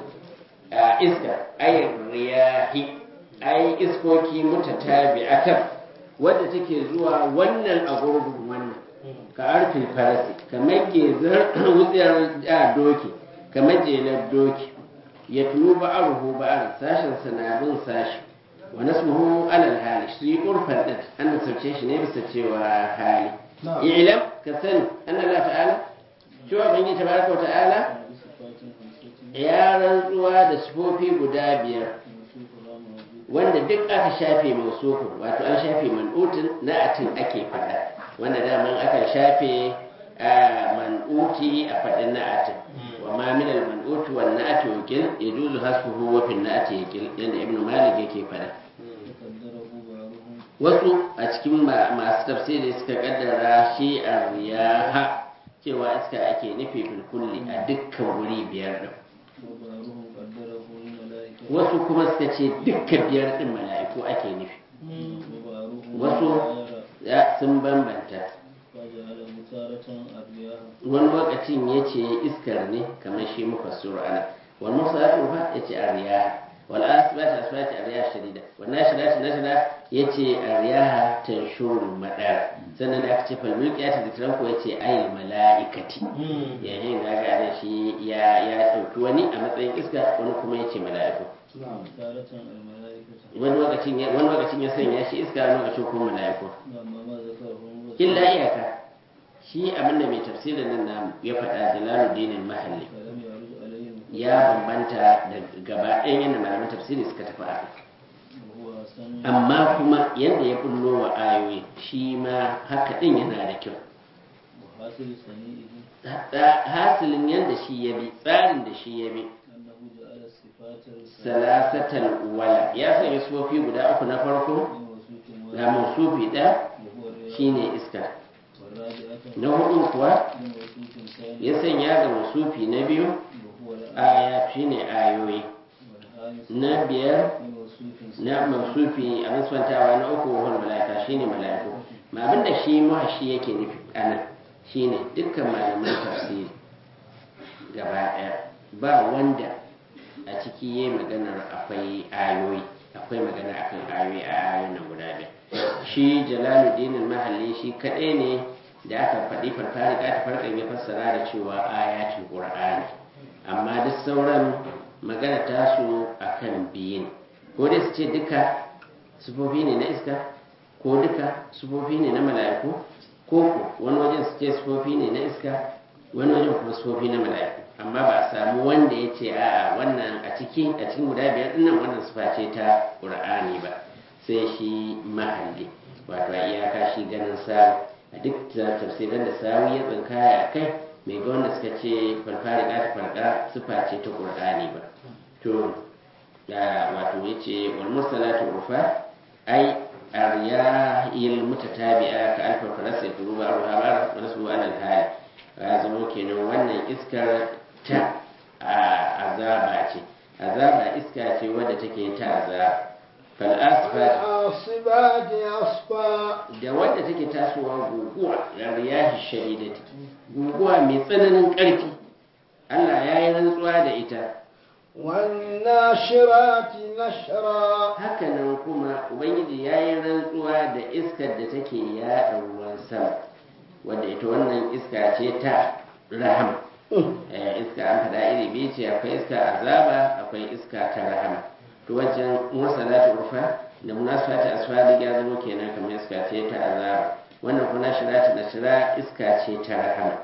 a iska ay riyahi ai iskoki mutatabi'atan wadda take zuwa wannan a gurbin wannan ka arfin farasi kamar gezar wutsiyar a doki kamar jelar doki ya tulu ba'aruhu ba'ar sashen sanabin sashi wa nasmuhu alal hali shi urfan din an sauke shi ne bisa cewa hali ilam ka sani anna Allah ta'ala cewa bangi tabaraka wa ta'ala بصفات خمسة ya rantsuwa da sifofi guda biyar موصوف لا موجود wanda duk aka shafe mausufin wato an shafe man'utin na'atin ake faɗa wanda daman aka shafe a man'uti a faɗin na'atin wa ma min al man'uti wa na'ati wakil yajuzu hasbuhu wa fi na'ati yakil yanda ibnu malik yake faɗa وقدره بعضهم wasu a cikin ma- masu tafsiri suka kaddara shi a riyaha cewa iska ake nufi fil kulli a dukkan wuri biyar din وبعضهم قدره الملائكة wasu kuma suka ce dukkan biyar din mala'iku ake nufi وبعضهم wasu غير ya sun bambanta فجعله تارة الرياح wani lokacin ya ce iskar ne kamar shi muka sura ana wani musa ya tsufa ya ce a riyaha wani asibati asibati a riyaha shadida wani nashidati nashida ya ce a riyaha tanshurul madara sannan da aka ce falmulki ya tafi ko ya ce ayil mala'ikati yayin da ga da shi ya ya ɗauki wani a matsayin iska wani kuma ya ce mala'iku تارة الملائكة wani lokacin ya wani lokacin ya sanya shi iska wani lokacin kuma mala'iku أما ما ذكره هو illa iyaka shi abinda mai tafsirin nan namu ya faɗa jalaluddin mahalli فلم يعرض عليهم ya bambanta da gaba ɗayan yadda malaman tafsiri suka tafi a وهو حسن amma kuma yadda ya bullo wa ayoyi shi ma haka ɗin yana da kyau وحاصل سنيئه Hatta hasilin yadda shi ya bi tsarin da shi ya bi أنه جعل الصفات الثلاث salasatal wala ya sanya sufofi guda uku na farko من وصوف ga واحد mausufi ɗaya وهو الرياح shine iska والرابعة na hudu kuwa من وصوف ثاني ya sanya ga mausufi na biyu وهو الآية aya shine ayoyi والخامس na biyar من وصوف na mausufi a musfantawa na uku wahal mala'ika shine mala'iku ma abinda shi muhashi yake nufi anan shine dukkan malaman tafsiri gaba daya ba wanda a ciki yayi maganar akwai ayoyi akwai magana akan ayoyi a ayoyin nan guda biyar shi jalaluddin mahalli shi kaɗai ne da aka faɗi farfari ta farkan ya fassara da cewa ayatul qur'ani amma duk sauran magana tasu akan biyin ko dai su ce duka sufofi ne na iska ko duka sufofi ne na mala'iku ko ko wani wajen su ce sufofi ne na iska wani wajen kuma sufofi na mala'iku amma ba a samu wanda ya ce a'a wannan a ciki a cikin guda biyar dinnan wannan sufa ce ta qur'ani ba sai shi mahalli wato a iyaka shi ganin sa a duk tafsirin da sawi ya tsinkaya a kai mai ga wanda suka ce farfari ta farka sufa ce ta qur'ani ba to wato yace wal mursalatu urfa ai aryahil mutatabi'a ka alfa farasa kuruba arha bar wa nasu ala al ya zama kenan wannan iskar ta azaba ce azaba iska ce wadda take ta azaba fal asfat والعاصبات عصفا da wadda take tasowa guguwa da riyahi shadidati guguwa mai tsananin ƙarfi Allah ya yi rantsuwa da ita والناشرات نشرا hakanan kuma ubangiji ya yi rantsuwa da iskar da take yaɗa ruwan sama wadda ita wannan iska ce ta rahama Eh, iska an faɗa iri biyu ce akwai iska azaba akwai iska ta rahama to wajen mursalatu urfa da munasfati asfali ya zama kenan kamar iska ce ta azaba wannan kuma shirati da shira iska ce ta rahama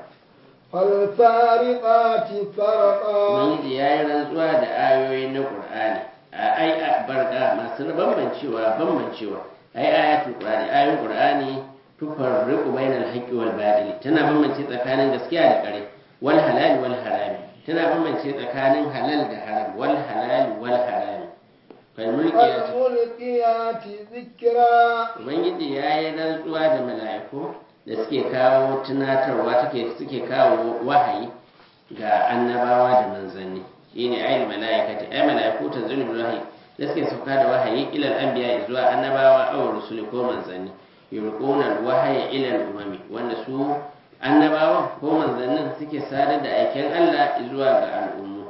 فالفارقات فرقا ubangiji ya yi rantsuwa da ayoyi na qur'ani a ai a barka masu bambancewa bambancewa ai ayatul qur'ani ayoyin qur'ani tufarriqu bainal haqqi wal batil tana bambance tsakanin gaskiya da ƙarya wal halal wal harami tana bambance tsakanin halal da haram wal halal wal harami fal mulkiyat والملقيات ذكرا ubangiji ya yi rantsuwa da mala'iku da suke kawo tunatarwa take suke kawo wahayi ga annabawa da manzanni shine ayin mala'ikati ay mala'iku tanzilu bil wahyi da suke sauka da wahayi ila al-anbiya zuwa annabawa aw rusuli ko manzanni yulquna al-wahya ila al-umami wanda su annabawa ko manzannin suke sadar da aikin Allah zuwa ga al'ummu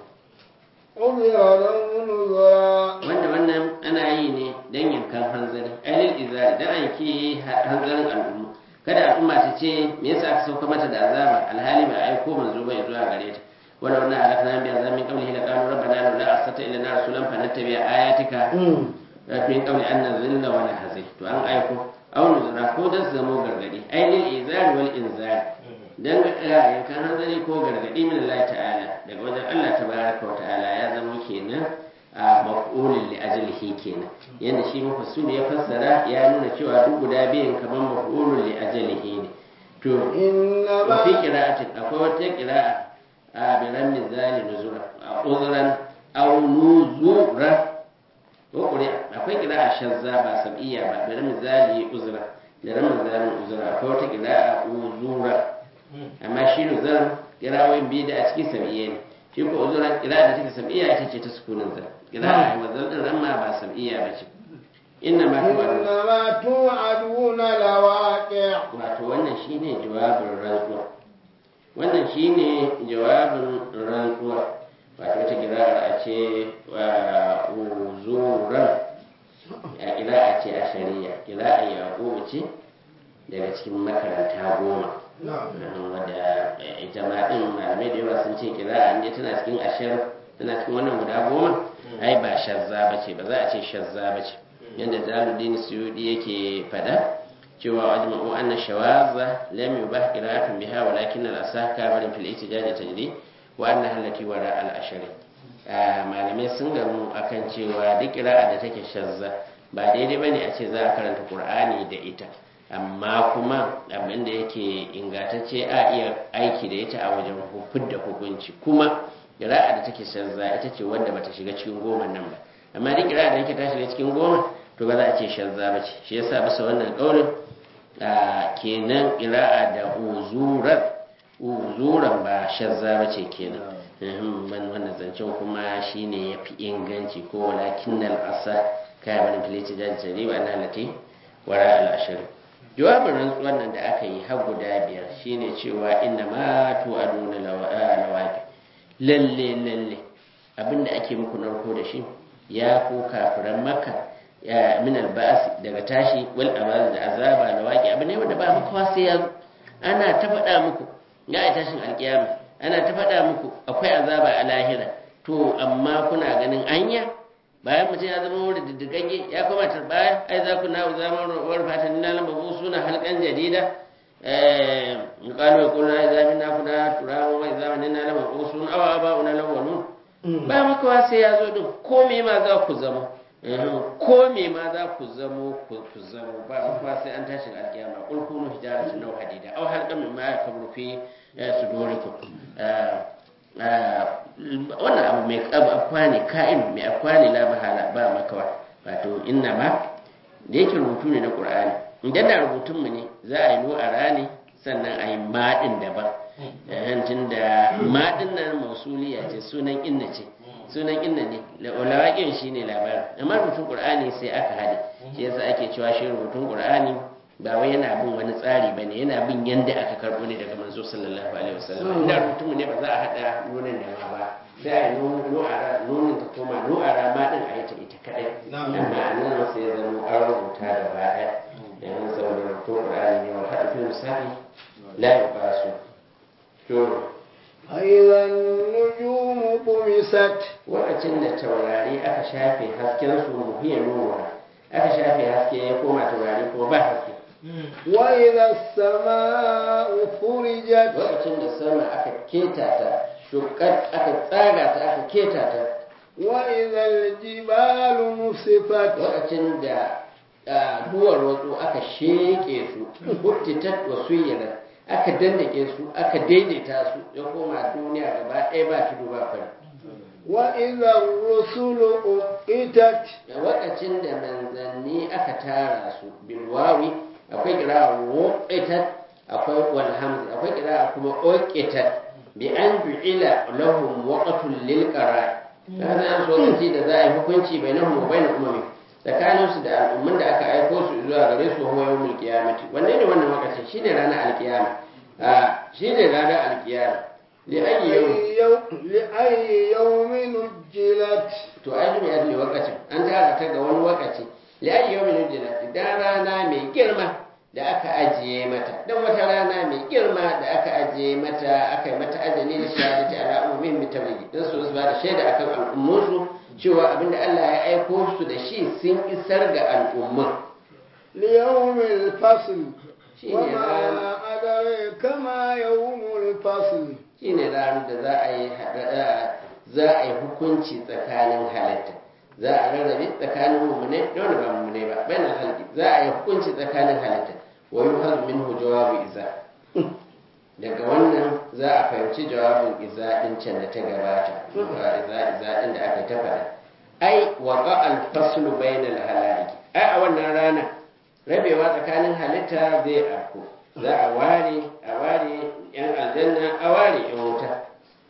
عذرا أو نذرا wanda wannan ana yi ne don yankan hanzari ainihin izari don an ke hanzarin al'umma kada al'umma ta ce me yasa aka sauka mata da azaba alhali ba a aiko manzo ba zuwa gare ta wala wannan halakna bi azamin qawlihi la qalu rabbana la arsata ilana rasulan fa nattabi ayatika fi qawli an nazilla wa nahzi to an aiko aw nuzura ko dan su zamo gargadi ainihin izari wal inzari dan yankan hanzari ko gargadi min Allah ta'ala daga wajen Allah tabaraka wa ta'ala ya zama kenan a maf'ulin li ajlihi kenan yanda shi mufassir ya fassara ya nuna cewa duk guda biyan kamar maf'ulun li ajlihi ne to wa fi إنما qira'atin akwai wata qira'a a biran mizali nuzura a uzran aw nuzura ko kure akwai qira'a shazza ba sab'iyya ba biran mizali uzra da ran mizali uzra akwai wata qira'a uzura amma shi nuzura qira'o'in biyu da a cikin sab'iyya ne shi ko uzura qira'a da take sab'iyya ita ce ta sukunin zar qira'a wazal din ran ma ba sab'iyya ba ce inna ma tu'adun إنما توعدون لواقع wato wannan shine jawabin rantsuwa wannan shine jawabin rantsuwa wato wata kira'ar a ce wa uzuran a kira'a ce a shari'a kira'a yaƙubu ce daga cikin makaranta goma wadda ita ma ɗin malamai da yawa sun ce kira'a ne tana cikin ashir tana cikin wannan guda goma ai ba shazza ba ce ba za a ce shazza ba ce yadda zaluddin suyudi yake fada cewa ajma'u anna shawaza lam yubah qira'atun biha walakin al-asah kabarin fil ihtijaj tajri wa anna allati wara al-ashri malamai sun gamu akan cewa duk qira'a da take shazza ba daidai bane a ce za a karanta qur'ani da ita amma kuma abin da yake ingantacce a iya aiki da ita a wajen hufud da hukunci kuma qira'a da take shazza ita ce wanda bata shiga cikin goma nan ba amma duk qira'a da yake ta shiga cikin goma to ba za a ce shazza ba ce shi yasa bisa wannan kaulin kenan ƙira'a da uzuran uzuran ba shazza ba ce kenan man wannan zancen kuma shine ya fi inganci ko walakin nal asa kaya bani filiti jaji jari ba na lati wara al'ashirin jawabin rantsuwan nan da aka yi har guda biyar shine cewa inna ma tu aduna lawaqi lalle lalle abinda ake muku narko da shi ya ku kafiran makka ya min alba'as daga tashi wal amaz da azaba da waki abu ne wanda ba makawa sai ya zo ana ta faɗa muku ga a tashin alkiyama ana ta faɗa muku akwai azaba a lahira to amma kuna ganin anya bayan mutum ya zama wuri diddigagge ya koma tarbaya ai za ku na zama wani fatan na lamba bu suna halkan jadida qalu yaquluna idza minna kuna turawa wa idza minna lamba bu suna awa ba una lawalun ba makawa sai ya zo din ko me ma za ku zama ko me ma za ku zamo ku zamo ba makawa sai an tashi alkiyama qul kunu hijaratan aw hadida aw halqan mimma yakburu fi sudurikum wannan abu mai afwa ne ka'in mai afwa ne la mahala ba makawa wato inna ma da yake rubutu ne na qur'ani idan da rubutun mu ne za a yi nu a rani sannan a yi maɗin daban tun da maɗin nan mausuliya ce sunan inna ce sunan inna ne lawaƙin shi ne labarin amma rubutun qur'ani sai aka haɗe shi yasa ake cewa shi rubutun qur'ani ba wai yana bin wani tsari ba ne yana bin yadda aka karɓo ne daga manzo sallallahu alaihi wasallam inda rubutun ne ba za a haɗa nunin da ma ba sai a yi nu'ara nunin ta koma nu'ara ma din a yi ta ita kadai amma a nan sai ya zama an rubuta da ba ɗaya yanzu saboda rubutun qur'ani ne wa haɗa fil musafi la yuqasu to فإذا النجوم طمست lokacin da taurari aka shafe hasken su muhiya nuna aka shafe haske ya koma taurari ko ba haske وإذا السماء فرجت lokacin da sama aka keta ta shukar aka tsaga ta aka keta ta وإذا الجبال نصفت lokacin da ah, duwar wasu aka sheke su huttitat wa suyyana aka dandake su aka daidaita su ya koma duniya gaba ɗaya ba tudu ba fari وإذا الرسل أقتت da lokacin da manzanni aka tara su bilwawi akwai kira woqitat akwai wal hamzi akwai kira kuma oqitat bi an ju'ila lahum waqtul lil qara'i kana an so lokaci da za a yi hukunci bainahum wa bainal umami tsakanin su da al'umman da aka aiko su zuwa gare su huwa yawmul qiyamati wanne ne wannan lokacin shine ranar alkiyama a shine ranar alkiyama li ayyi yawm لأي يوم- لأي يوم نجلت to ai duniya ne wakacin an tara ta ga wani wakaci li'ayi yau minu jina idan rana mai girma da aka ajiye mata don wata rana mai girma da aka ajiye mata aka yi mata ajali da shahadati ala umumin mutabligi don su su ba da shaida akan al'ummunsu cewa abinda Allah ya aiko su da shi sun isar ga al'umman ليوم الفصل shine ranar وما أدريك ما يوم الفصل shine ranar da za a yi haɗa- za a yi hukunci tsakanin halitta za a rarrabe tsakanin mummune da wanda ba mummune ba bayan halki za a yi hukunci tsakanin halitta wa yuhaz minhu jawabu iza daga wannan za a fahimci jawabin iza din can da ta gabata ba iza iza din da aka yi ta faɗa ai waqa al faslu bainal halaiki ai a wannan rana rabewa tsakanin halitta zai afko za a ware a ware yan aljanna a ware yan wuta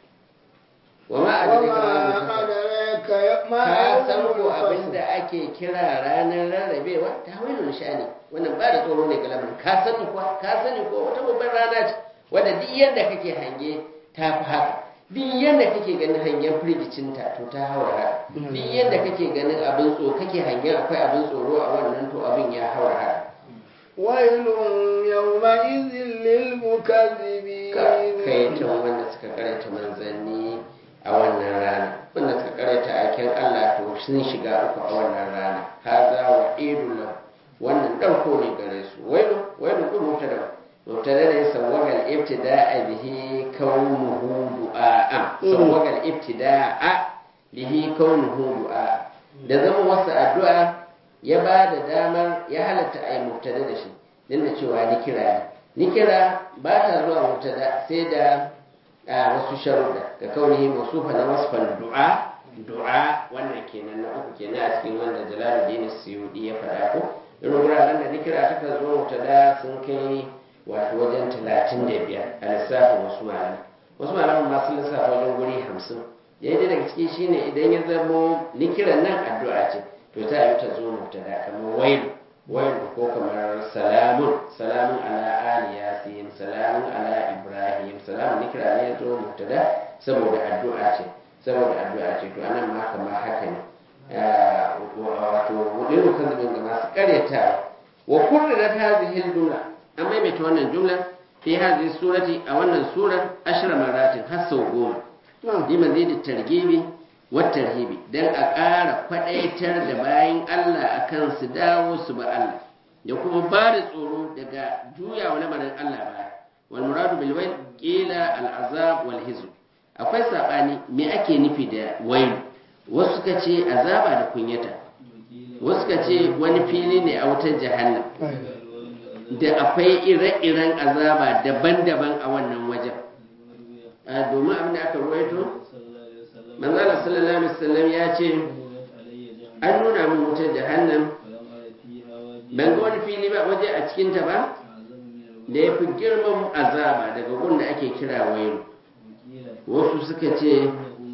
wa ma وما adraka ma أدريك ي- ما ka san يوم ko abin الفصل da ake kira ranar rarrabewa ta hawilun sha'ani wannan ba da tsoro ne ga lamarin ka sani kuwa ka sani ko wata babbar rana ce wadda duk yadda kake hange ta fi haka duk yadda kake ganin hangen firgicinta to ta haura haka duk yadda kake ganin abin tsoro kake hangen akwai abin tsoro a wannan to abin ya haura haka ويل يومئذ للمكذبين kaitan wanda suka karanta manzanni a wannan rana wanda suka karanta aikin Allah to sun shiga uku a wannan rana haza wa idul wannan ɗauko ne gare su wailu wailu ɗin mubtada mubtada ne sawwagal ibtida'a bihi kaunuhu du'a sawwagal ibtida'a bihi kaunuhu du'a da zama wasu addu'a ya ba da damar ya halatta a yi mubtada da shi din da cewa ni kira ne ni kira ba ta zuwa mubtada sai da a wasu sharuɗa ga kaunihi masufa na wasfan du'a du'a wannan kenan na uku kenan a cikin wanda jalaluddin suyudi ya faɗa ko irin wuraren da nikira ta kan zo mubtada sun kai wato wajen talatin da biyar a lissafin wasu malamai wasu malaman ma sun lissafa wajen guri hamsin daidai daga ciki shine idan ya zamo nikiran nan addu'a ce to ta yi ta zo mubtada kamar wailu wailu ko kamar salamun salamun ala ali yasin salamun ala ibrahim salamun nikira ne ya zo mubtada saboda addu'a ce saboda addu'a ce to anan ma kamar haka ne wato wudiru kan zubin ga masu karyatawa wa kurrirat hadhihi al-jumla an maimaita wannan jumla fi hadhihi surati a wannan surar ashra maratin har sau goma bi mazidi targibi wa tarhibi dan a ƙara kwadaitar da bayan Allah akan su dawo su ba Allah da kuma ba da tsoro daga juyawa lamarin Allah ba wal muradu bil wayl qila al azab wal hizb akwai sabani me ake nufi da wayl wasu suka ce azaba da kunyata wasu suka ce wani fili ne a wutar jahannam da akwai ire-iren azaba daban-daban a wannan wajen a domin abin da aka ruwaito manzala sallallahu alaihi wasallam ya ce an nuna min wutar jahannam ban ga wani fili ba waje a cikinta ba da ya fi girman azaba daga gun da ake kira wailu wasu suka ce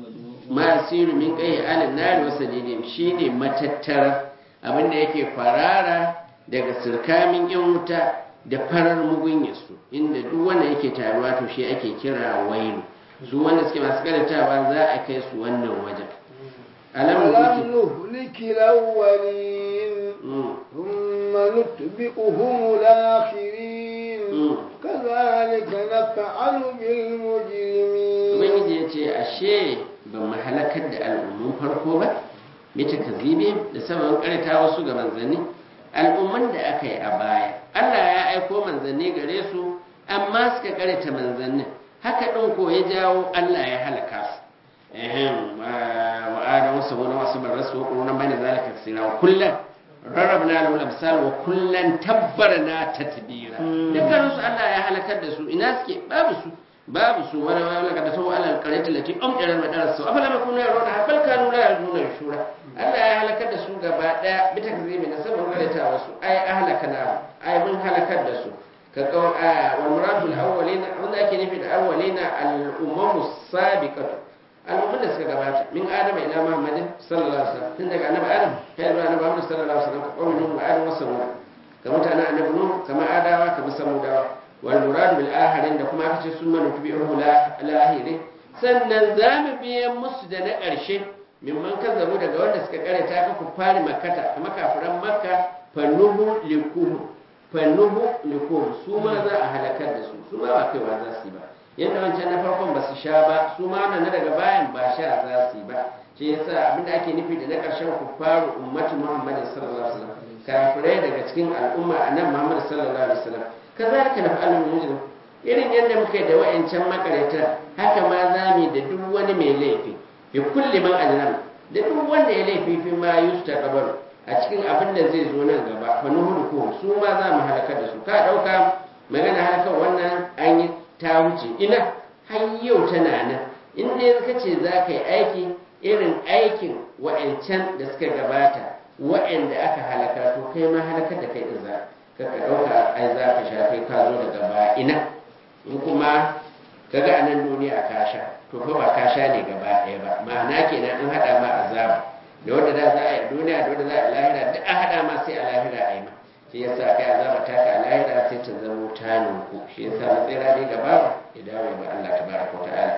masiru min kai alin nari wasa didim shine matattara abinda yake farara daga sirkamin yan wuta da farar mugunyarsu inda duk wanda yake taruwa to shi ake kira wailu su wanda suke masu karantawa za a kai su wannan wajen ألم alamun نهلك الأولين ثم نتبئهم الآخرين Mm. كذلك نفعل بالمجرمين ubangiji ya ce ashe ban mu halakar da al'ummun farko ba bita kazibi da sabon karita wasu ga manzanni al'umman da aka yi a baya Allah ya aiko manzanni gare su amma suka karita manzannin haka ɗin ko ya jawo Allah ya halaka su ehem wa adam wasu wani wasu bar rasu wa ƙurunan bane zalika kasira wa kullum rarrabna lahu al-amsal wa kullan tabbarna tatbira dukkan su Allah ya halakar da su ina suke babu su babu su wala wala kada tawu ala al-qaryati allati umtira madara su afala ma kunna yaruna bal kanu la yarjuna shura Allah ya halakar da su gaba daya bi takzibi na sabon qaryata wasu ay ahlakana ay mun halakar da su ka qawl wal muradul awwalina wanda ake nufi da awwalina al-umamu sabiqatu al'ummar da suka gabata min adama ila muhammadin sallallahu alaihi wasallam tun daga annabi adam kai zuwa annabi muhammad sallallahu alaihi wasallam ka qawmin nuh wa adam wa samud ka mutanen annabi nuh kama adawa kama samudawa wal murad bil ahirin da kuma aka ce sun manu tubi'uhu la lahiri sannan za mu biya musu da na ƙarshe mimman kazzabu daga wanda suka karanta ka ku fari makkata kama kafiran makka fannuhu likuhu fannuhu likuhu su ma za a halakar da su su ma ba kaiwa za su yi ba yadda wancan na farkon ba su sha ba su ma na daga bayan ba sha za su yi ba shi yasa abinda ake nufi da na ƙarshen kuffaru ummati muhammadin sallallahu alaihi wasallam kafirai daga cikin al'umma annabi muhammad sallallahu alaihi wasallam kazalika naf'alu bil mujrim irin yadda muka yi da wa'ancan makarata haka ma za mu yi da duk wani mai laifi bi kulli man ajram da duk wanda ya laifi fi ma yusta qabalu a cikin abin da zai zo nan gaba fa nuhuluku su ma za mu halakar da su ka dauka magana halakar wannan an yi ta wuce ina har yau tana nan in dai ka ce za ka yi aiki irin aikin wa'ancan da suka gabata wa'anda aka halaka to kai ma halakar da kai din za ka ka ɗauka ai za ka sha kai ka zo daga baya ina in kuma ka ga a nan duniya ka sha to fa ba ka sha ne gaba ɗaya ba ma'ana kenan an haɗa ma azaba da wanda da za a yi a duniya da wanda za a yi lahira duk an haɗa ma sai a lahira a yi ma shi yasa kai azaba ta ka lahira sai ta zamo ta ninku shi yasa matsayira ne ga bawa ya dawo ga Allah tabaraka wa ta'ala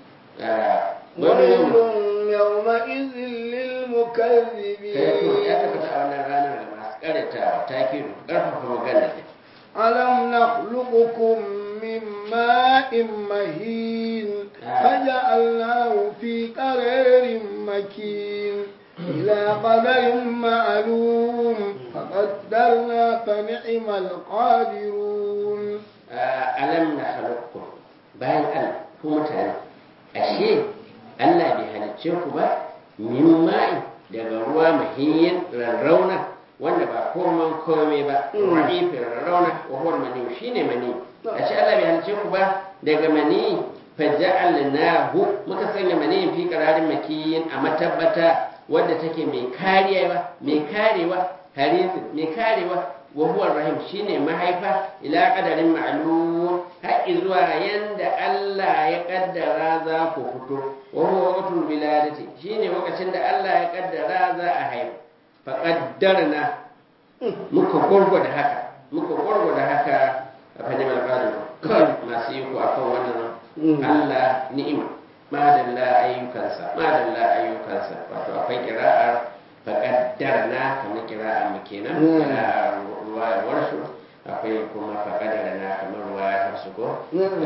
wani ويل yau يومئذ kai to للمكذبين ya tabbata a wannan ranar da masu karatawa ta ke karfafa magana ne ألم نخلقكم من ماء مهين فجعلناه في قرار مكين إلى قدر معلوم فقدرنا فنعم القادرون alam na halakku bayan Allah ku mutane ashe Allah bai halicce ku ba min ma'i daga ruwa mahiyin rarrauna wanda ba koman kome ba ra'ifin rarrauna wa huwa mani shine mani ashe Allah bai halicce ku ba daga mani faja'alnahu muka sanya mani fi qararin makiyin a matabbata wadda take mai kariya mai karewa harizin mai karewa wa huwa rahim shine mahaifa ila qadarin ma'lum har zuwa yanda Allah ya kaddara za ku fito wa huwa waqtul biladati shine lokacin da Allah ya kaddara za a haihu fa qaddarna muka gurgurda haka muka gurgurda haka a fadi mal qadir kan masu yi ku akan wannan Allah ni'ima madalla ayyukansa madalla ayyukansa wato akwai kira'ar faƙaddarna kamar kira'ar mu kenan kira'ar ruwayar su akwai kuma faƙaddarna kamar ruwayar su ko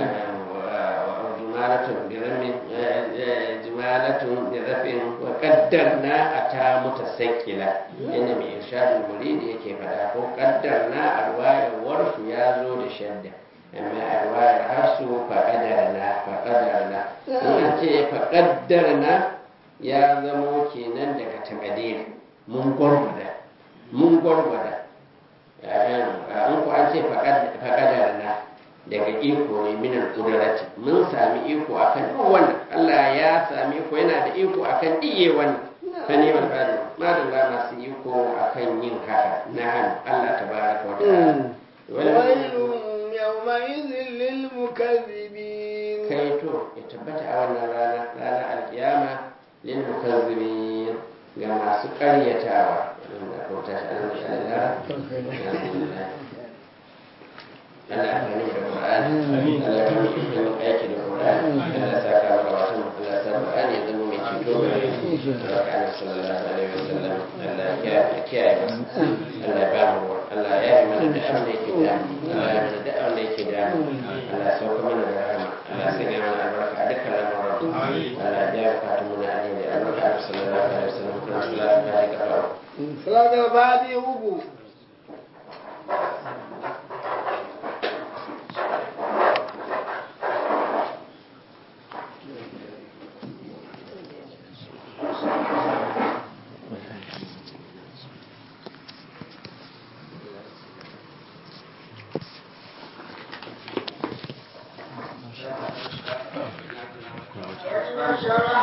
jumalatun biramin jumalatun birafin wa qaddarna ata mutasakkila inda mai irshadul muridi yake fada ko qaddarna arwayar warsu ya zo da shadda amma arwayar hafsu fa qadarna fa qadarna in an ce fa qaddarna ya zamo kenan daga takadir mun gwargwada mun gwargwada in ku an ce fa qadarna daga iko ne minan kudurati mun sami iko akan duk wannan Allah ya sami iko yana da iko akan diye wannan ta neman gado madalla masu iko akan yin haka na hannu Allah tabaraka wa ta'ala ويل يومئذ للمكذبين kai to ya tabbata a wannan rana rana alkiyama lil mukazzibin ga masu karyatawa wannan ko ta shi Allah alhamdulillah Allah ya fahimta da Qur'ani Allah ya fahimta da aiki da Qur'ani Allah ya saka maka wato Allah ya sa Qur'ani ya zama mai ceto ga Baraka Allah sallallahu alaihi wasallam Allah ya kiyaye kiyaye masa Allah ya ba mu Allah ya yi mana da abin da yake da Allah ya mana da abin da yake da Allah ya sauka mana da rahama Allah ya sanya mana albarka a dukkan lamuran Allah ya biya bukatun mu na alheri albarka Allah sallallahu alaihi wasallam kuma salatu ta ji kafa صلاة الفاتحة uku Shara